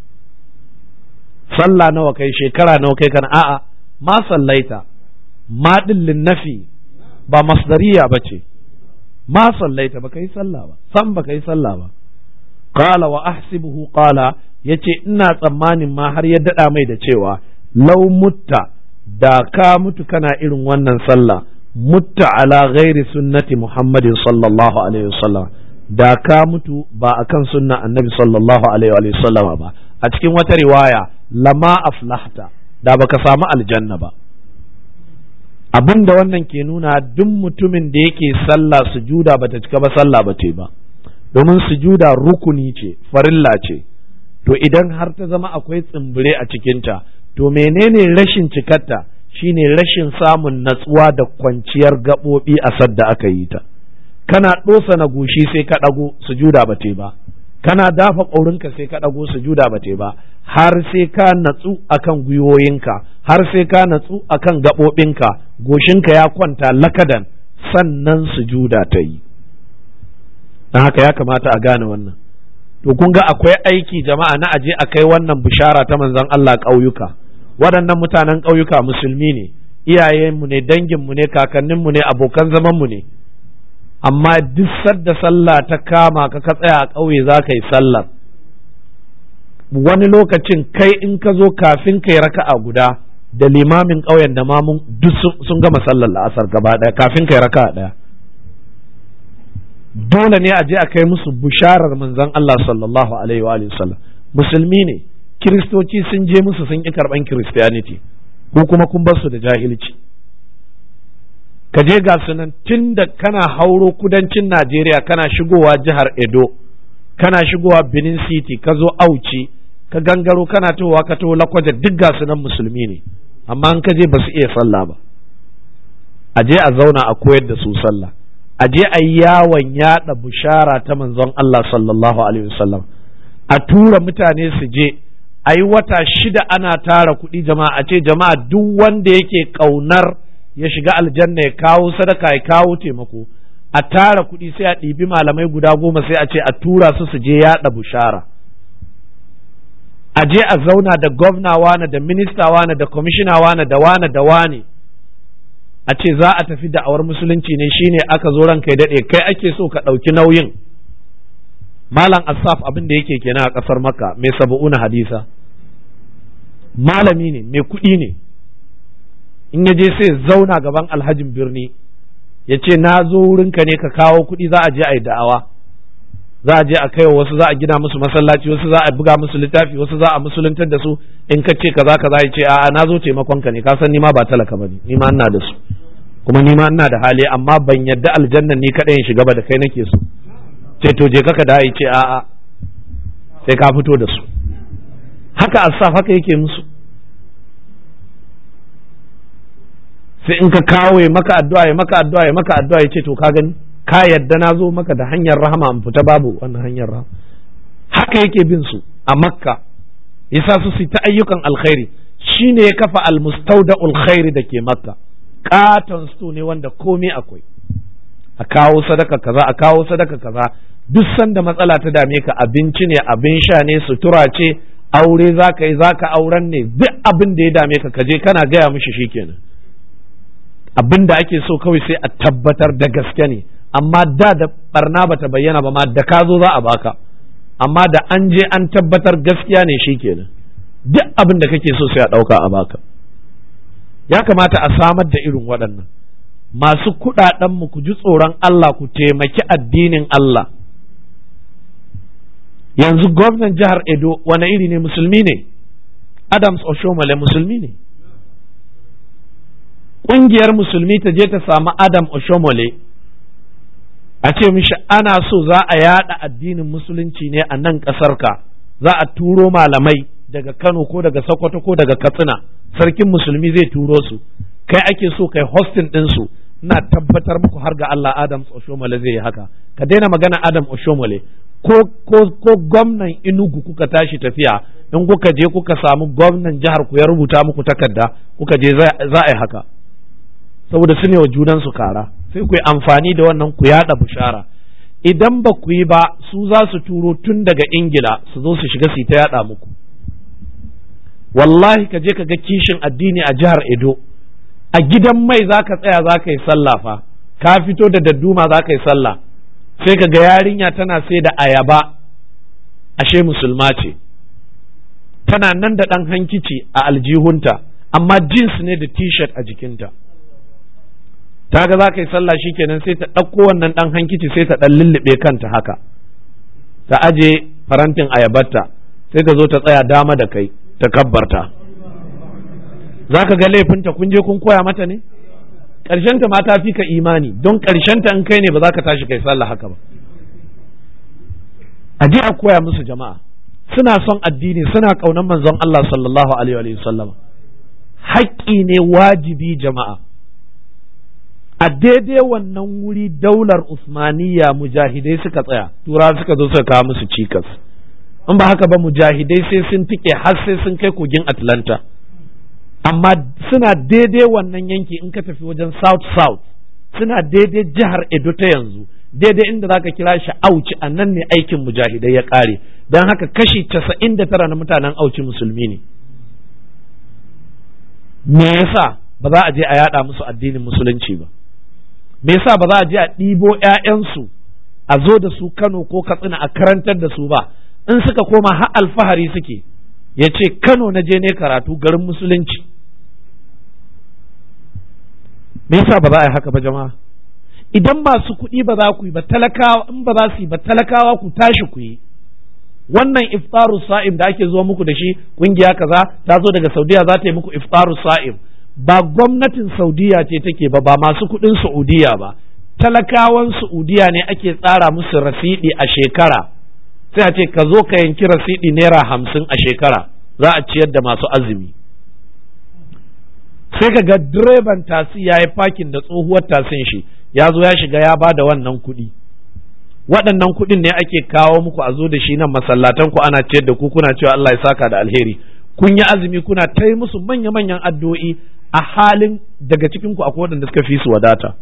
sallah nawa kai shekara nawa kai kana a'a ma sallaita ma dillin nafi ba masdariya ba ce ma sallaita ba kai sallah ba san ba kai sallah ba qala wa ahsibuhu qala yace ina tsammanin ma har ya dada mai da cewa law mutta da ka mutu kana irin wannan sallah mutta ala ghairi sunnati muhammadin sallallahu alaihi wasallam da ka mutu ba akan sunna annabi sallallahu alaihi wasallam ba a cikin wata riwaya lama aflahta da baka samu aljanna ba abin da wannan ke nuna duk mutumin da yake sallah sujuda bata cika ba sallah ba ce ba domin sujuda rukuni ce farilla ce to idan har ta zama akwai tsimbire a cikinta to menene rashin cikarta shine rashin samun natsuwa da kwanciyar gaɓoɓi a sadda aka yi ta kana ɗosa na gushi sai ka ɗago sujuda ba te ba kana dafa ƙaurinka sai ka ɗago sujuda ba te ba har sai ka natsu akan gwiwoyinka har sai ka natsu akan gaɓoɓinka goshinka ya kwanta lakadan sannan sujuda ta yi don haka ya kamata a gane wannan to kun ga akwai aiki jama'a na aje a kai wannan bishara ta manzon Allah ƙauyuka waɗannan mutanen ƙauyuka musulmi ne iyayenmu ne danginmu ne kakanninmu ne abokan zamanmu ne amma duk sadda sallah ta kama ka ka tsaya a ƙauye za ka yi sallar wani lokacin kai in ka zo kafin ka yi raka'a guda da limamin ƙauyen da mamun duk sun gama sallar la'asar gaba ɗaya kafin ka yi raka'a ɗaya dole ne a je a kai musu bisharar manzon Allah sallallahu alaihi wa sallam musulmi ne kiristoci sun je musu sun ƙi karɓan kiristiyaniti ko kuma kun bar su da jahilci ka je ga sunan tun da kana hauro kudancin Najeriya kana shigowa jihar Edo kana shigowa Benin City ka zo Auci ka gangaro kana towa ka to lakwaje duk ga sunan musulmi ne amma an ka je ba su iya sallah ba a je a zauna a koyar da su sallah a je a yi yawon yada bushara ta manzon Allah sallallahu alaihi wasallam a tura mutane su je a yi wata shida ana tara kuɗi jama'a a ce jama'a duk wanda yake ƙaunar ya shiga aljanna ya kawo sadaka ya kawo taimako a tara kuɗi sai a ɗibi malamai guda goma sai a ce a tura su su je yaɗa bushara a je a zauna da gwamna wane da minista wane da kwamishina wane da wane da wane a ce za a tafi da'awar musulunci ne shine aka zo ranka ya daɗe kai ake so ka ɗauki nauyin malam asaf abin da yake kenan a ƙasar makka mai saba'una hadisa malami ne mai kuɗi ne in ya je sai zauna gaban alhajin birni ya ce na zo wurinka ne ka kawo kuɗi za a je a yi da'awa za a je a kai wasu za a gina musu masallaci wasu za a buga musu littafi wasu za a musuluntar da su in ka ce kaza kaza ya ce a'a na zo taimakon ka ne ka san ni ma ba talaka bane ni ma ina da su kuma ni ma ina da hali amma ban yadda aljannan ni kadai in shiga ba da kai nake so ce to je kaka da ya ce a'a sai ka fito da su haka asaf haka yake musu sai in ka kawo ya maka addu'a ya maka addu'a ya maka addu'a ya ce to ka gani ka yadda na zo maka da hanyar rahama in fita babu wannan hanyar rahama haka yake bin su a makka yasa su su ta ayyukan alkhairi shine ya kafa almustaudaul khairi da ke makka katon sto ne wanda komai akwai a kawo sadaka kaza a kawo sadaka kaza duk sanda matsala ta dame ka abinci ne abin sha ne sutura ce aure za ka yi za ka auren ne duk abin da ya dame ka kaje kana gaya mishi shikenan abin da ake so kawai sai a tabbatar da gaske ne amma da da barna bata bayyana ba ma da ka zo za a baka amma da an je an tabbatar gaskiya ne shikenan duk abin da kake so sai a ɗauka a baka ya kamata a samar da irin waɗannan masu kuɗaɗenmu ku ji tsoron Allah ku taimaki addinin Allah yanzu gwamnan jihar Edo wani iri ne musulmi ne Adams Oshomale musulmi ne ƙungiyar musulmi ta je ta samu adam oshomole a ce mishi ana so za a yada addinin musulunci ne a nan ƙasarka za a turo malamai daga kano ko daga sokoto ko daga katsina sarkin musulmi zai turo su kai ake so kai hosting ɗinsu ina tabbatar muku har ga Allah Adam Oshomole zai yi haka ka daina magana Adam Oshomole ko ko ko gwamnan Enugu kuka tashi tafiya in kuka je kuka samu gwamnan jihar ku ya rubuta muku takarda kuka je za a yi haka saboda su ne wa junan su kara sai ku yi amfani da wannan ku yada bushara idan ba ku yi ba su za su turo tun daga Ingila su zo su shiga su ta yada muku wallahi ka je ka ga kishin addini a jihar Edo a gidan mai za ka tsaya za ka yi sallah fa ka fito da dadduma za ka yi sallah sai ka ga yarinya tana sai da ayaba ashe musulma ce tana nan da ɗan hankici a aljihunta amma jeans ne da t-shirt a jikinta ta ga za ka yi sallah shikenan sai ta ɗauko wannan ɗan hankici sai ta ɗan lullube kanta haka ta aje farantin ayabarta sai ka zo ta tsaya dama da kai ta kabbarta za ka ga laifinta kun je kun koya mata ne ƙarshenta ma ta fi ka imani don ƙarshenta in kai ne ba za ka tashi kai sallah haka ba a je a koya musu jama'a suna son addini suna ƙaunar manzon Allah sallallahu alaihi wa sallam haƙƙi ne wajibi jama'a a daidai wannan wuri daular usmaniya mujahidai suka tsaya tura suka zo suka kawo musu cikas in ba haka ba mujahidai sai sun tike har sai sun kai kogin atlanta amma suna daidai wannan yanki in ka tafi wajen south south suna daidai jihar edo ta yanzu daidai inda zaka kira shi auci a nan ne aikin mujahidai ya kare don haka kashi casa'in da tara na mutanen auci musulmi ne me yasa ba za a je a yada musu addinin musulunci ba me yasa ba za a je a ɗibo 'ya'yansu a zo da su kano ko katsina a karantar da su ba in suka koma har alfahari suke ya ce kano na je ne karatu garin musulunci me yasa ba za a yi haka ba jama'a idan masu kuɗi ba za ku yi ba talakawa in ba za su yi ba talakawa ku tashi ku yi wannan iftaru sa'im da ake zuwa muku da shi kungiya kaza ta zo daga saudiya za ta yi muku iftaru sa'im ba gwamnatin saudiya ce take ba ba masu kuɗin saudiya ba talakawan saudiya ne ake tsara musu rasidi a shekara sai a ce ka zo ka yanki rasidi naira hamsin a shekara za a ciyar da masu azumi sai ka ga direban tasi ya yi fakin da tsohuwar tasin shi ya zo ya shiga ya ba da wannan kuɗi waɗannan kuɗin ne ake kawo muku a zo da shi nan masallatan ku ana ciyar da ku kuna cewa Allah ya saka da alheri kun yi azumi kuna ta yi musu manya-manyan addu'o'i a halin daga cikin ku akwai waɗanda suka fi su wadata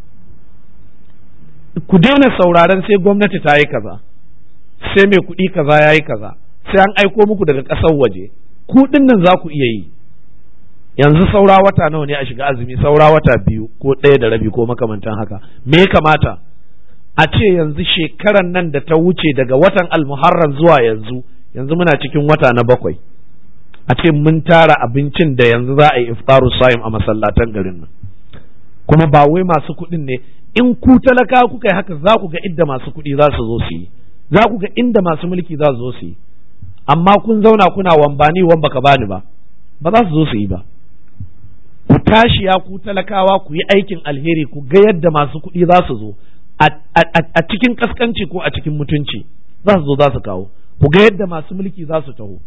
ku daina sauraron sai gwamnati ta yi kaza sai mai kuɗi kaza ya yi kaza sai an aiko muku daga ƙasar waje ku nan za ku iya yi yanzu saura wata nawa ne a shiga azumi saura wata biyu ko ɗaya da rabi ko makamantan haka me ya kamata a ce yanzu shekaran nan da ta wuce daga watan almuharram zuwa yanzu yanzu muna cikin wata na bakwai a ce mun tara abincin da yanzu za a yi iftaru sa'im a masallatan garin nan kuma ba wai masu kuɗin ne in ku talaka kuka yi haka za ku ga inda masu kuɗi za su zo su yi za ku ga inda masu mulki za su zo su yi amma kun zauna kuna wambani wan baka bani ba ba za su zo su yi ba ku tashi ya ku talakawa ku yi aikin alheri ku ga yadda masu kuɗi za su zo a cikin kaskanci ko a cikin mutunci za su zo za su kawo ku ga yadda masu mulki za su taho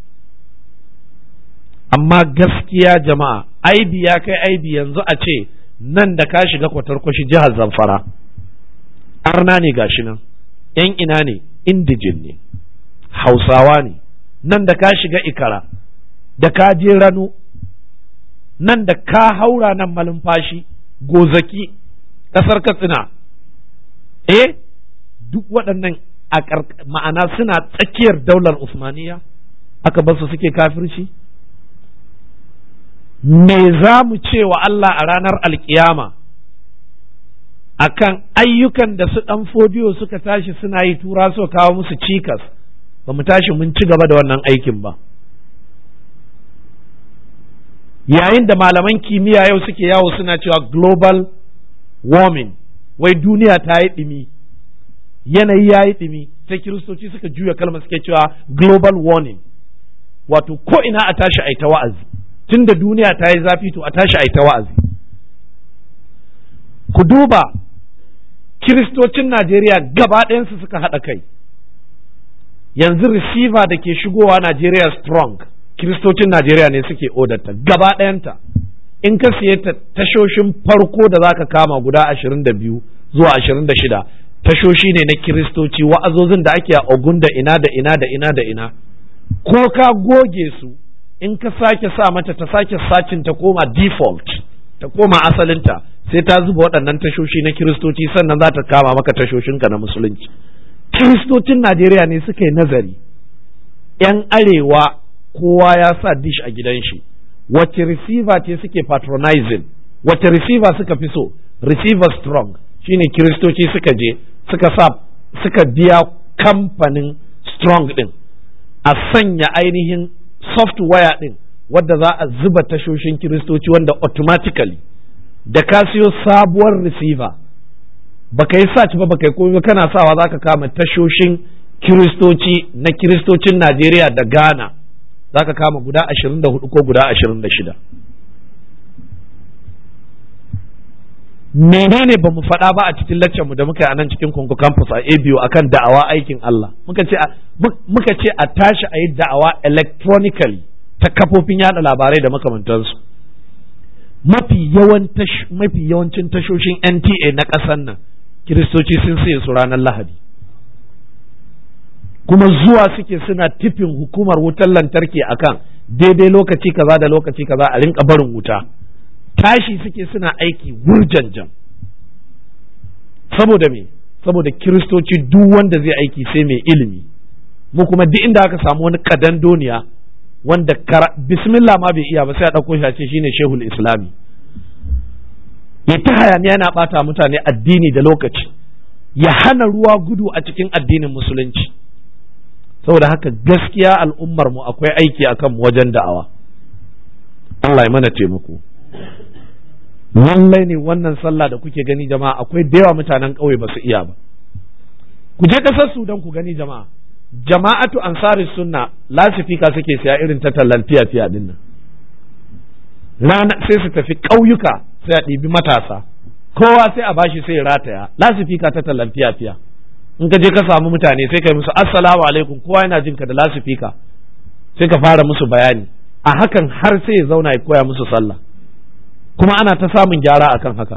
amma gaskiya jama'a aibi ya kai aibi yanzu a ce nan da ka shiga kwatarkwashi jihar zamfara arna ne gashi nan yan ina ne indijin ne hausawa ne nan da ka shiga ikara da ka je rano nan da ka haura nan malumfashi gozaki ƙasar katsina eh duk waɗannan a ma'ana suna tsakiyar daular usmaniya aka basu suke kafirci me za mu ce wa Allah a ranar alkiyama akan ayyukan da su ɗan fodiyo suka tashi suna yi tura su kawo musu cikas ba mu tashi mun ci gaba da wannan aikin ba yayin da malaman kimiyya yau suke yawo suna cewa global warming wai duniya ta yi ɗumi yanayi ya yi ɗumi sai kiristoci suka juya kalmar suke cewa global warning wato ko ina a tashi a ta wa'azi tunda duniya ta yi zafi to a tashi a ta wa'azi ku duba kiristocin Najeriya gaba ɗayansu suka haɗa kai yanzu receiver da ke shigowa Najeriya strong kiristocin Najeriya ne suke odarta gaba ɗayanta in ka siye ta tashoshin farko da zaka kama guda ashirin da biyu zuwa ashirin da shida tashoshi ne na kiristoci wa'azozin da ake a ogun da ina da ina da ina da ina ko ka goge su in ka sake sa mata ta sake sacin ta koma default ta koma asalinta sai ta zuba waɗannan tashoshi na kiristoci sannan za ta kama maka tashoshinka na musulunci kiristocin najeriya ne suka yi nazari yan arewa kowa ya sa dish a gidan shi wacce receiver ce suke patronizing wacce receiver suka fi so receiver strong shine kiristoci suka je suka sa suka biya kamfanin strong din a sanya ainihin software din wadda za a zuba tashoshin kiristoci wanda automatically da ka siyo sabuwar receiver baka yi search ba baka yi komai kana sawa za ka kama tashoshin kiristoci na kiristocin Najeriya da Ghana za ka kama guda ashirin da hudu ko guda ashirin da shida menene ba mu faɗa ba a cikin laccan mu da muka yi a nan cikin Kongo campus a ABU akan da'awa aikin Allah muka ce muka ce a tashi a yi da'awa electronically ta kafofin yada labarai da makamantansu mafi yawan mafi yawancin tashoshin NTA na ƙasar nan kiristoci sun saye su ranar Lahadi kuma zuwa suke suna tifin hukumar wutar lantarki akan daidai lokaci kaza da lokaci kaza a rinka barin wuta tashi suke suna aiki wurjanjan saboda me saboda kiristoci duk wanda zai aiki sai mai ilimi mu kuma duk inda aka samu wani kadan doniya wanda bismillah ma bai iya ba sai a ɗauko shi a ce shine shehul islami ya ta hayaniya yana ɓata mutane addini da lokaci ya hana ruwa gudu a cikin addinin musulunci saboda haka gaskiya al'ummar mu akwai aiki akan mu wajen da'awa Allah ya mana taimako lallai ne wannan sallah da kuke gani jama'a akwai da yawa mutanen ƙauye ba su iya ba ku je ƙasar Sudan ku gani jama'a jama'atu ansari sunna lasifika suke siya irin ta tallan fiya fiya din nan rana sai su tafi ƙauyuka sai a ɗibi matasa kowa sai a bashi sai rataya lasifika ta tallan fiya fiya in ka je ka samu mutane sai kai musu assalamu alaikum kowa yana jin ka da lasifika sai ka fara musu bayani a hakan har sai ya zauna ya koya musu sallah kuma ana ta samun gyara akan haka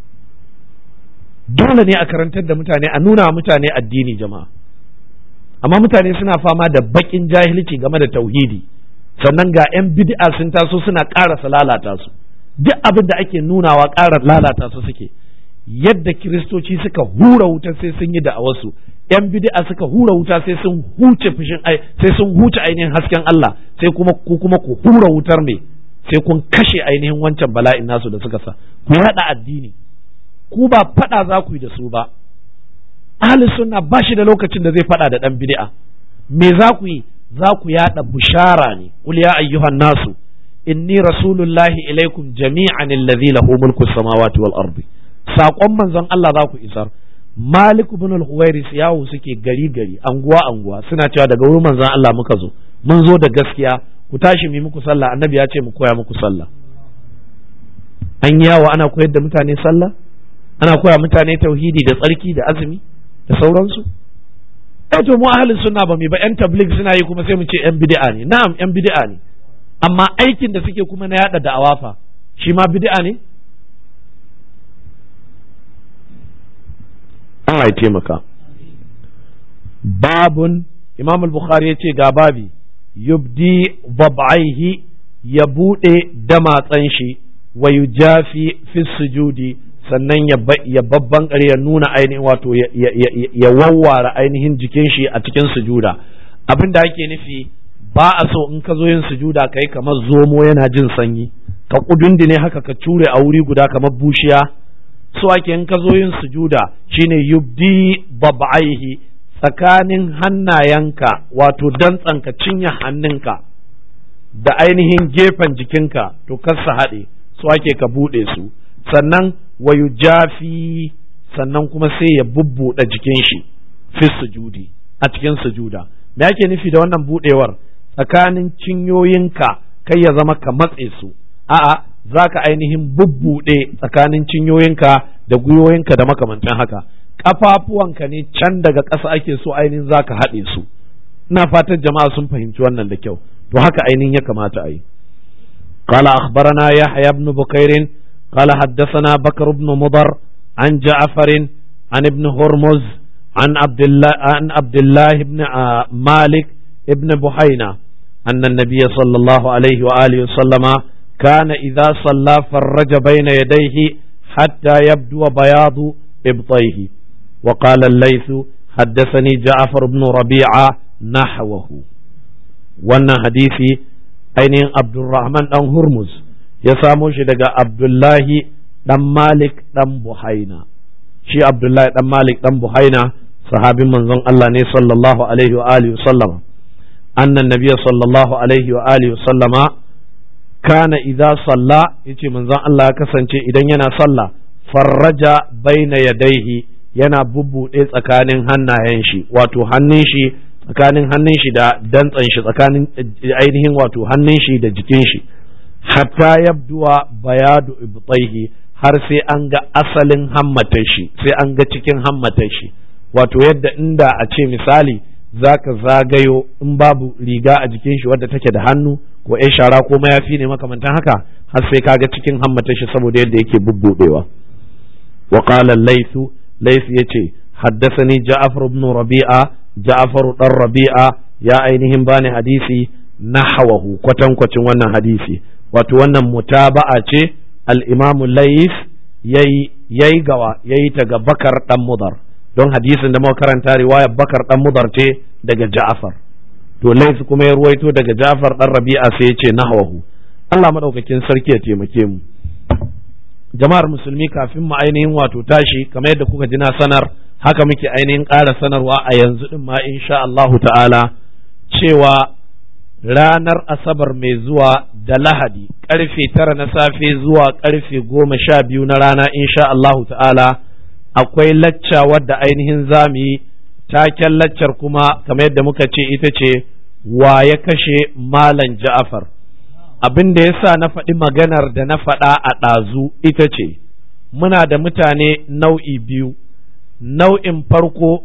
dole ne a karantar da mutane a nuna mutane addini jama'a amma mutane suna fama da bakin jahilci game da tauhidi sannan ga 'yan bid'a sun taso suna ƙarasa lalata su duk abin da ake nunawa ƙara lalata su suke yadda kiristoci suka hura wuta sai sun yi da'awarsu 'yan bid'a suka hura wuta sai sun huce fushin sai sun huce ainihin hasken Allah sai kuma ku kuma ku hura wutar ne sai kun kashe ainihin wancan bala'in nasu da suka sa ku haɗa addini ku ba faɗa za ku yi da su ba ahli sunna ba shi da lokacin da zai faɗa da ɗan bid'a me za ku yi za ku yaɗa bushara ne qul ya ayyuhan nasu inni rasulullahi ilaikum jami'an allazi lahu mulku samawati wal ardi saƙon manzon Allah za ku isar Malik ibn al-Huwairis yawo suke gari gari anguwa anguwa suna cewa daga wurin manzon Allah muka zo mun zo da gaskiya ku tashi mu muku sallah annabi ya ce mu koya muku sallah an yawo ana koyar da mutane sallah ana koya mutane tauhidi da tsarki da azumi da sauransu eh to mu ahlus sunna ba mu ba yan tabligh suna yi kuma sai mu ce yan bid'a ne na'am yan bid'a ne amma aikin da suke kuma na yada da'awa fa shi ma bid'a ne Allah ya taimaka babun imam al-bukhari ya ce ga babi yubdi bab'aihi ya buɗe damatsan shi wa yujafi fi sujudi sannan ya babban ya nuna ainihin wato ya wawware ainihin jikin shi a cikin sujuda abin da ake nufi ba a so in ka zo yin sujuda kai kamar zomo yana jin sanyi ka kudundune haka ka cure a wuri guda kamar bushiya so ake in ka zo yin sujuda shine yubdi bab'aihi tsakanin hannayenka wato dantsanka cinye hannunka da ainihin gefen jikinka to kasa haɗe so ake ka buɗe su sannan wayu jafi sannan kuma sai ya bubbuɗe jikin shi fi sujudi a cikin sujuda me ake nufi da wannan buɗewar tsakanin cinyoyinka kai ya zama ka matse su a'a za ka ainihin bubbuɗe tsakanin cinyoyinka da gwiwoyinka da makamantan haka ƙafafuwanka ne can daga ƙasa ake so ainihin za ka haɗe su ina fatan jama'a sun fahimci wannan da kyau to haka ainihin ya kamata a yi قال أخبرنا يحيى بن بكير قال حدثنا بكر بن مضر عن جعفر عن ابن هرمز عن عبد الله عن عبد الله بن مالك ابن بحينة أن النبي صلى الله عليه وآله وسلم كان إذا صلى فرج بين يديه حتى يبدو بياض إبطيه وقال الليث حدثني جعفر بن ربيعة نحوه وانا حديثي ainihin Abdulrahman ɗan Hurmuz ya samo shi daga Abdullahi ɗan Malik ɗan Buhaina shi Abdullahi ɗan Malik ɗan Buhaina sahabin manzon Allah ne sallallahu alaihi wa alihi sallama annan nabiyya sallallahu alaihi wa alihi sallama kana idza salla yace manzon Allah ya kasance idan yana sallah farraja baina yadaihi yana bubbuɗe tsakanin hannayen shi wato hannun shi tsakanin hannun shi da dantsan shi tsakanin ainihin wato hannun shi da jikin shi hatta yabduwa bayadu ibtaihi har sai an ga asalin hammatar shi sai an ga cikin hammatar shi wato yadda inda a ce misali zaka zagayo in babu riga a jikin shi wadda take da hannu ko ai shara ko mayafi ne makamantan haka har sai ka ga cikin hammatar shi saboda yadda yake bubbudewa wa qala laythu layth yace haddathani ja'far ibn rabi'a ja'faru ɗan rabi'a ya ainihin bani hadisi nahawahu kwatankwacin wannan hadisi wato wannan mutaba'a ce al-imamu lais yayi yayi gawa yayi ta ga bakar dan mudar don hadisin da muka karanta riwayar bakar dan mudar ce daga ja'far to lais kuma ya ruwaito daga ja'far dan rabi'a sai ya ce nahawahu Allah madaukakin sarki ya taimake mu jama'ar musulmi kafin mu ainihin wato tashi kamar yadda kuka ji na sanar haka muke ainihin ƙara sanarwa a yanzu ɗin ma insha Allahu ta'ala cewa ranar asabar mai zuwa da lahadi ƙarfe tara na safe zuwa ƙarfe goma sha biyu na rana insha Allahu ta'ala akwai lacca wadda ainihin zamu yi taken laccar kuma kamar yadda muka ce ita ce wa ya kashe malam ja'afar abin da ya sa na faɗi maganar da na faɗa a ɗazu ita ce muna da mutane nau'i biyu nau'in farko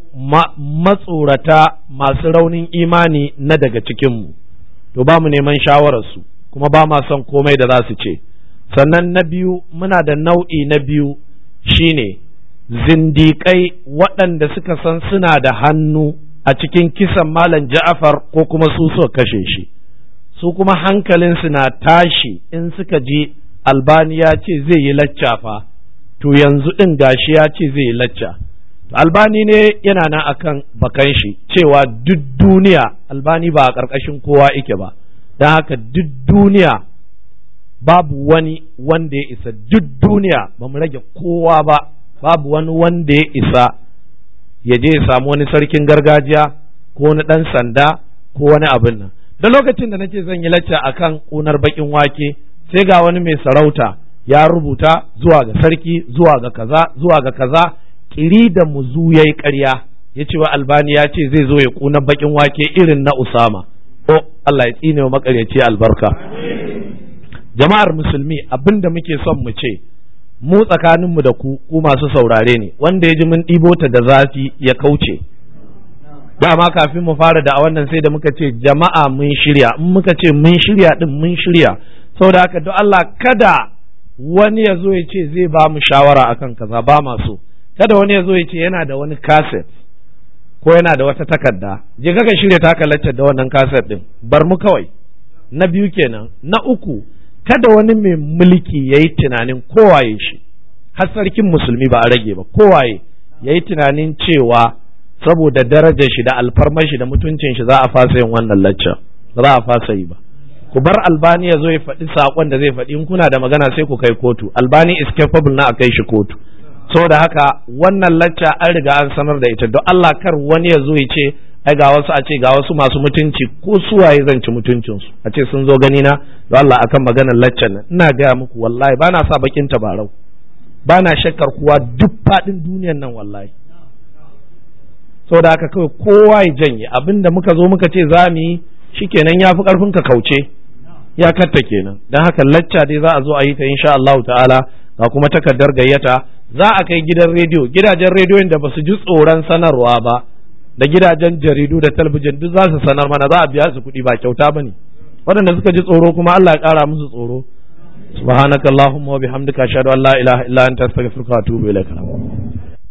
matsorata masu raunin imani na daga cikinmu to ba mu neman shawararsu kuma ba ma son komai da za su ce sannan na biyu muna da nau'i na biyu shine zindiƙai waɗanda suka san suna da hannu a cikin kisan malam ja'afar ko kuma su suka kashe shi su kuma hankalinsu na tashi in suka ji albani ya ce zai yi lacca fa to yanzu ɗin gashi ya ce zai yi lacca albani ne yana nan akan bakan shi cewa duk duniya albani ba a ƙarƙashin kowa ike ba don haka duk duniya babu wani wanda ya isa duk duniya ba mu rage kowa ba babu wani wanda ya isa ya je ya samu wani sarkin gargajiya ko wani ɗan sanda ko wani abin nan da lokacin da nake zan yi lacca akan ƙunar baƙin wake sai ga wani mai sarauta ya rubuta zuwa ga sarki zuwa ga kaza zuwa ga kaza kiri da muzu ya yi ƙarya ya ce wa albani ya ce zai zo ya ƙuna baƙin wake irin na usama o Allah ya tsine wa makaryaci albarka jama'ar musulmi abin da muke son mu ce mu tsakaninmu da ku ku masu saurare ne wanda ya ji mun ɗibo ta da zafi ya kauce dama kafin mu fara da a wannan sai da muka ce jama'a mun shirya in muka ce mun shirya din mun shirya saboda haka don Allah kada wani ya zo ya ce zai ba mu shawara akan kaza ba ma so kada wani ya zo ya ce yana da wani kaset ko yana da wata takarda je kaka shirya taka laccar da wannan kaset din bar mu kawai na biyu kenan na uku kada wani mai mulki ya yi tunanin kowaye shi har sarkin musulmi ba a rage ba kowaye ya yi tunanin cewa saboda darajar shi da alfarmar shi da mutuncin shi za a fasa yin wannan lacca ba za a fasa yi ba ku bar albani ya zo ya faɗi saƙon da zai faɗi in kuna da magana sai ku kai kotu albani is capable na a kai shi kotu saboda haka wannan lacca an riga an sanar da ita don Allah kar wani ya zo ya ce ai ga wasu a ce ga wasu masu mutunci ko suwaye zan ci mutuncinsu a ce sun zo gani na don Allah akan maganar laccan nan ina gaya muku wallahi ba na sa bakin tabarau ba na shakkar kuwa duk faɗin duniyan nan wallahi saboda haka kawai kowa ya janye abinda muka zo muka ce za mu yi shikenan ya fi ƙarfin ka kauce ya katta kenan dan haka lacca dai za a zo a yi ta insha Allah ta'ala ga kuma takardar gayyata za a kai gidan rediyo gidajen rediyon da basu ji tsoron sanarwa ba da gidajen jaridu da talabijin duk za su sanar mana za a biya su kuɗi ba kyauta bane waɗanda suka ji tsoro kuma Allah ya ƙara musu tsoro subhanakallahumma wa bihamdika ashhadu an la ilaha illa anta astaghfiruka wa atubu ilaik